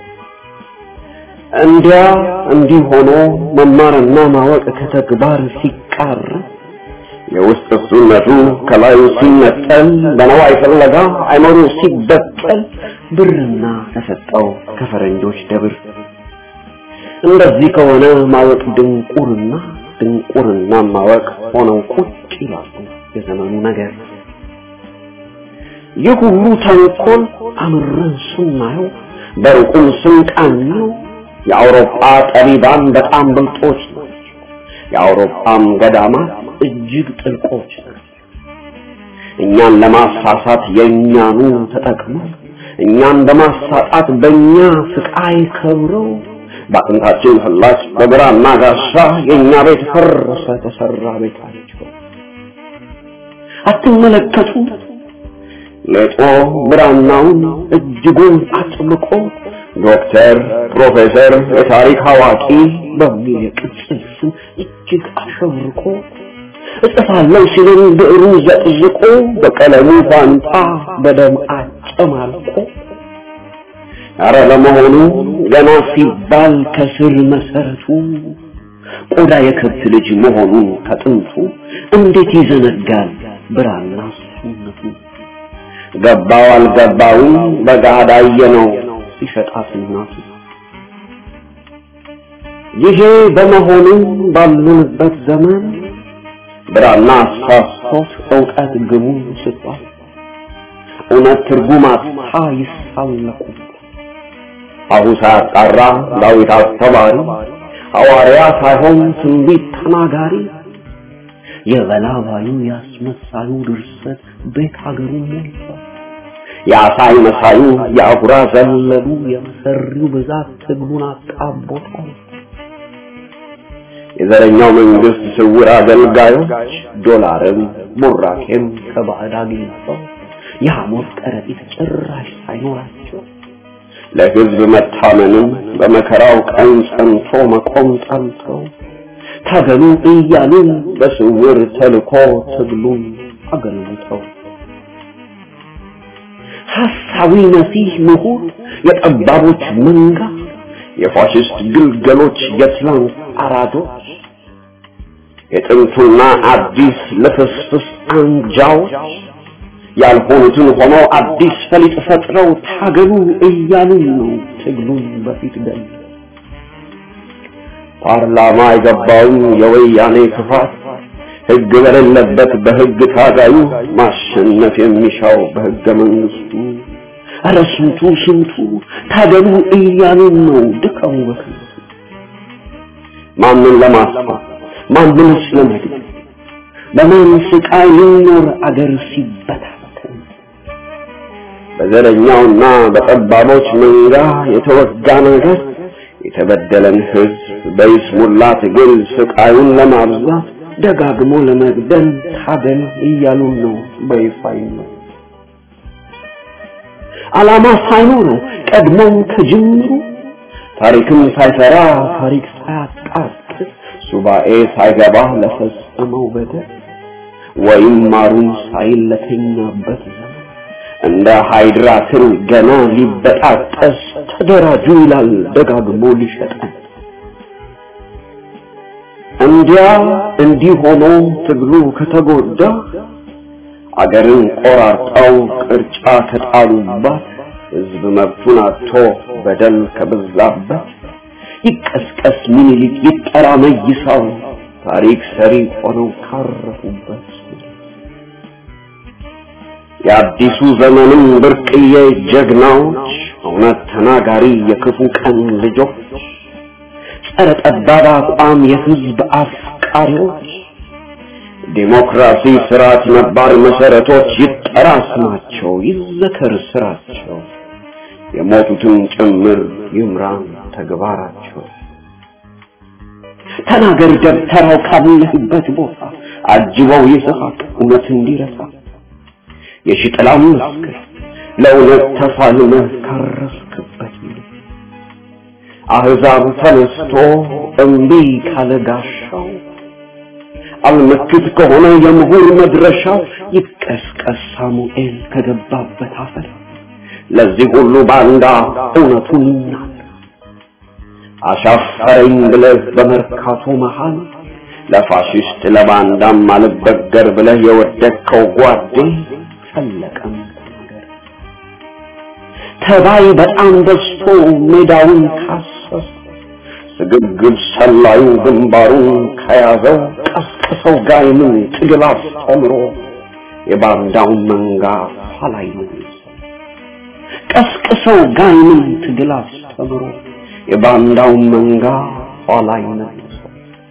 Speaker 5: እንዲያ እንዲህ ሆኖ መማርና ማወቅ ከተግባር ሲቃር የውስጥ እሱነቱ ከላዩ ሲነጠል በነዋይ ፍለጋ አይመሩ ሲበቀል ብርና ተሰጠው ከፈረንጆች ደብር እንደዚህ ከሆነ ማወቅ ድንቁርና ድንቁርና ማወቅ ሆነው ቁጭ ይላሉ የዘመኑ ነገር ይህ ሁሉ ተንኮል አምረን ስናየው በሩቁም ስንቃኘው የአውሮፓ ጠቢባን በጣም ብልጦች ናቸው። የአውሮፓም ገዳማት እጅግ ጥልቆች ናቸው። እኛን ለማሳሳት የእኛኑ ተጠቅመው እኛን በማሳጣት በእኛ ስቃይ ከብረው በአጥንታችን ፍላጭ በግራና ጋሻ የእኛ ቤት ፈረሰ ተሰራ ቤታቸው። አትመለከቱ ሌጦ ብራናውን እጅጉን አጥብቆ ዶክተር፣ ፕሮፌሰር፣ የታሪክ አዋቂ በሚል የቅጽል ስም እጅግ አሸብርቆ እጽፋለሁ ሲልን ብዕሩ ዘቅዝቆ በቀለሙ ፋንታ በደም አጨማልቆ አረ ለመሆኑ ገና ሲባል ከስር መሰረቱ ቆዳ የከብት ልጅ መሆኑን ከጥንቱ እንዴት ይዘነጋል ብራና ሱነቱ ገባው አልገባውም በጋዳ ነው ሲሸጣት እናቱ ይሄ በመሆኑ ባሉንበት ዘመን ብራና አሳስቶት እውቀት ግቡ ስጧል እውነት ትርጉም አጥታ ይሳለቁ አሁ ሳያጣራ ዳዊት አስተማሪ ሐዋርያ ሳይሆን ትንቢት ተናጋሪ የበላባዩ ያስመሳዩ ድርሰት ቤት ሀገሩ ሞልቷል። የአሳይ መሳዩ የአጉራ ዘለሉ የመሰሪው ብዛት ትግሉን አጣቦታል። የዘረኛው መንግስት ስውር አገልጋዮች ዶላርም ቡራኬም ከባዕድ አግኝተው የሐሞት ከረጢት ጭራሽ ሳይኖራቸው ለህዝብ መታመንም በመከራው ቀን ጸንቶ መቆም ጠልተው ታገሉ እያሉን በስውር ተልኮ ትግሉን አገልግተው ሐሳዊ መሲህ ምሁር የጠባቦች መንጋ የፋሽስት ግልገሎች የትላንት አራዶች የጥንቱና አዲስ ልፍስፍስ አንጃዎች ያልሆኑትን ሆነው አዲስ ፈሊጥ ፈጥረው ታገሉ እያሉን ነው ትግሉን በፊት ገል ፓርላማ የገባውን የወያኔ ክፋት ህግ በሌለበት በህግ ታጋዩ ማሸነፍ የሚሻው በህገ መንግስቱ ኧረ ስንቱ ስንቱ ታገሉ እያሉን ነው ድካሙ በከንቱ ማንን ለማስፋት ማንንስ ለመግደል በማን ስቃይ ሊኖር አገር ሲበታተን በዘረኛውና በጠባቦች መንጋ የተወጋ ነገር የተበደለን ህዝብ በይስሙላ ትግል ስቃዩን ለማብዛት ደጋግሞ ለመግደል ታገል እያሉን ነው በይፋ ነው ዓላማ ሳይኖረው ቀድሞም ከጅምሩ ታሪክም ሳይሰራ ታሪክ ሳያጣቅስ ሱባኤ ሳይገባ ለፈጸመው በደል ወይም ማሩን ሳይል ለተኛበት ዘመን እንደ ሃይድራ ትል ገና ሊበጣጠስ ተደራጁ ይላል ደጋግሞ ሊሸጠን እንዲያ እንዲህ ሆኖ ትግሉ ከተጎዳ አገርን ቆራርጠው ቅርጫ ከጣሉባት ህዝብ መብቱን አጥቶ በደል ከበዛበት ይቀስቀስ ምኒልክ ይጠራ መይሳው ታሪክ ሰሪ ሆነው ካረፉበት የአዲሱ ዘመንም ብርቅዬ ጀግናዎች እውነት ተናጋሪ የክፉ ቀን ልጆች ጸረ ጠባብ አቋም የህዝብ አፍቃሪዎች ዲሞክራሲ ስርዓት ነባር መሰረቶች ይጠራ ስማቸው ይዘከር ስራቸው የሞቱትን ጭምር ይምራን ተግባራቸው ተናገር ደብተራው ካለህበት ቦታ አጅበው ይስሐቅ እውነት እንዲረሳ የሽጥላም መስክር ለእውነት ተፋልመህ ካረስክበት አህዛብ ተነስቶ እምቢ ካለ ጋሻው አልመክት ከሆነ የምሁር መድረሻው ይቀስቀስ ሳሙኤል ከገባበት አፈር ለዚህ ሁሉ ባንዳ እውነቱን ይናገር አሻፈረኝ ብለህ በመርካቶ መሃል ለፋሽስት ለባንዳም አልበገር ብለህ የወደቅከው ጓዴ ፈለቀም ተናገር ተባይ በጣም በዝቶ ሜዳውን ካሰሰ ስግብግብ ሰላዩ ግንባሩን ከያዘው ቀስቅሰው ጋይምን ትግል አስተምሮ የባንዳውን መንጋ ኋላይ ቀስቅሰው ጋይምን ትግል አስተምሮ የባንዳውን መንጋ ኋላይ መልሶ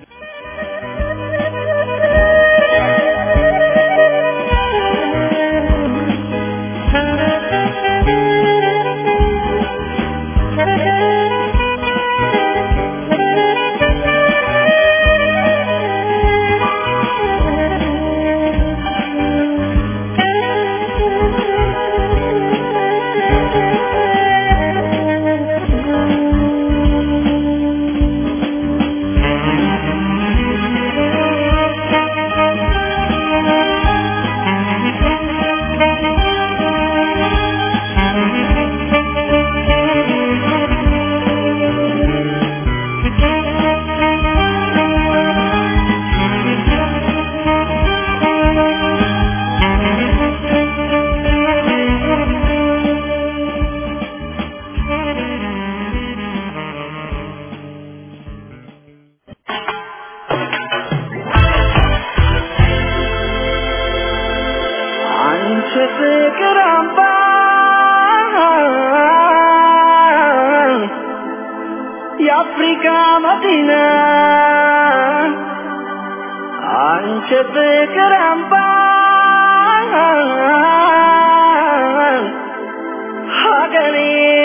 Speaker 4: አንቺ ፍቅር አምባ የአፍሪካ መዲና አንቺ ፍቅር አምባ ሀገሬ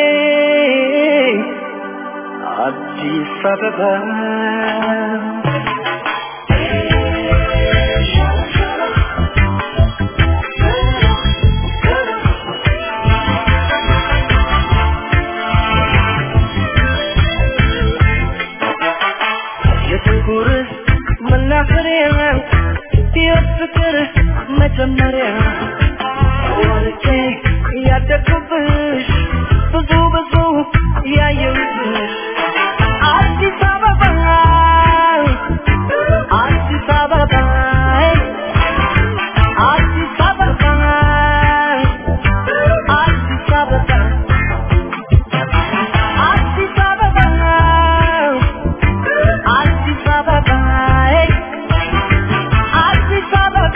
Speaker 4: አዲስ አበባ የፍቅር መናኸሪያ የፍቅር መጀመሪያ ወልጄ ያደግኩብሽ ብዙ ብዙ ያየሁብሽ አዲስ አበባ አዲስ አበባ አዲስ አበባ አዲስ አበባ አዲስ አበባ አዲስ አበባ አዲስ አበባ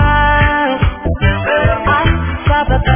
Speaker 4: አዲስ አበባ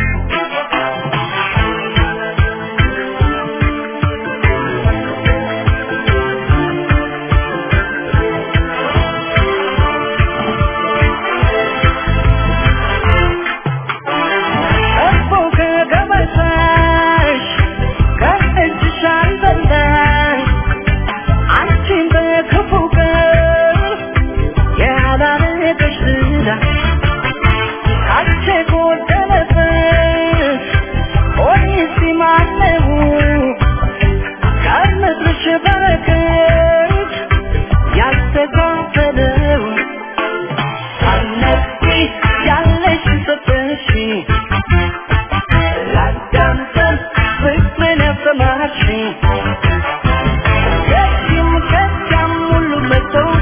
Speaker 4: እኮ ከገበታሽ ከእጅሽ አልበላሽ አንቺን በክፉ ቀን ያላረገሽ ዝና ካንቺ ጎደለብሽ ሆኔስ ማነው ከምድርሽ በረከት ያልተካፈለው ሳነቂ ያለሽ ሰጠሽ ላዳምጠን ፍቅርን ያሰማሽ ከዚህም ከዚያም ሁሉ መጥቶ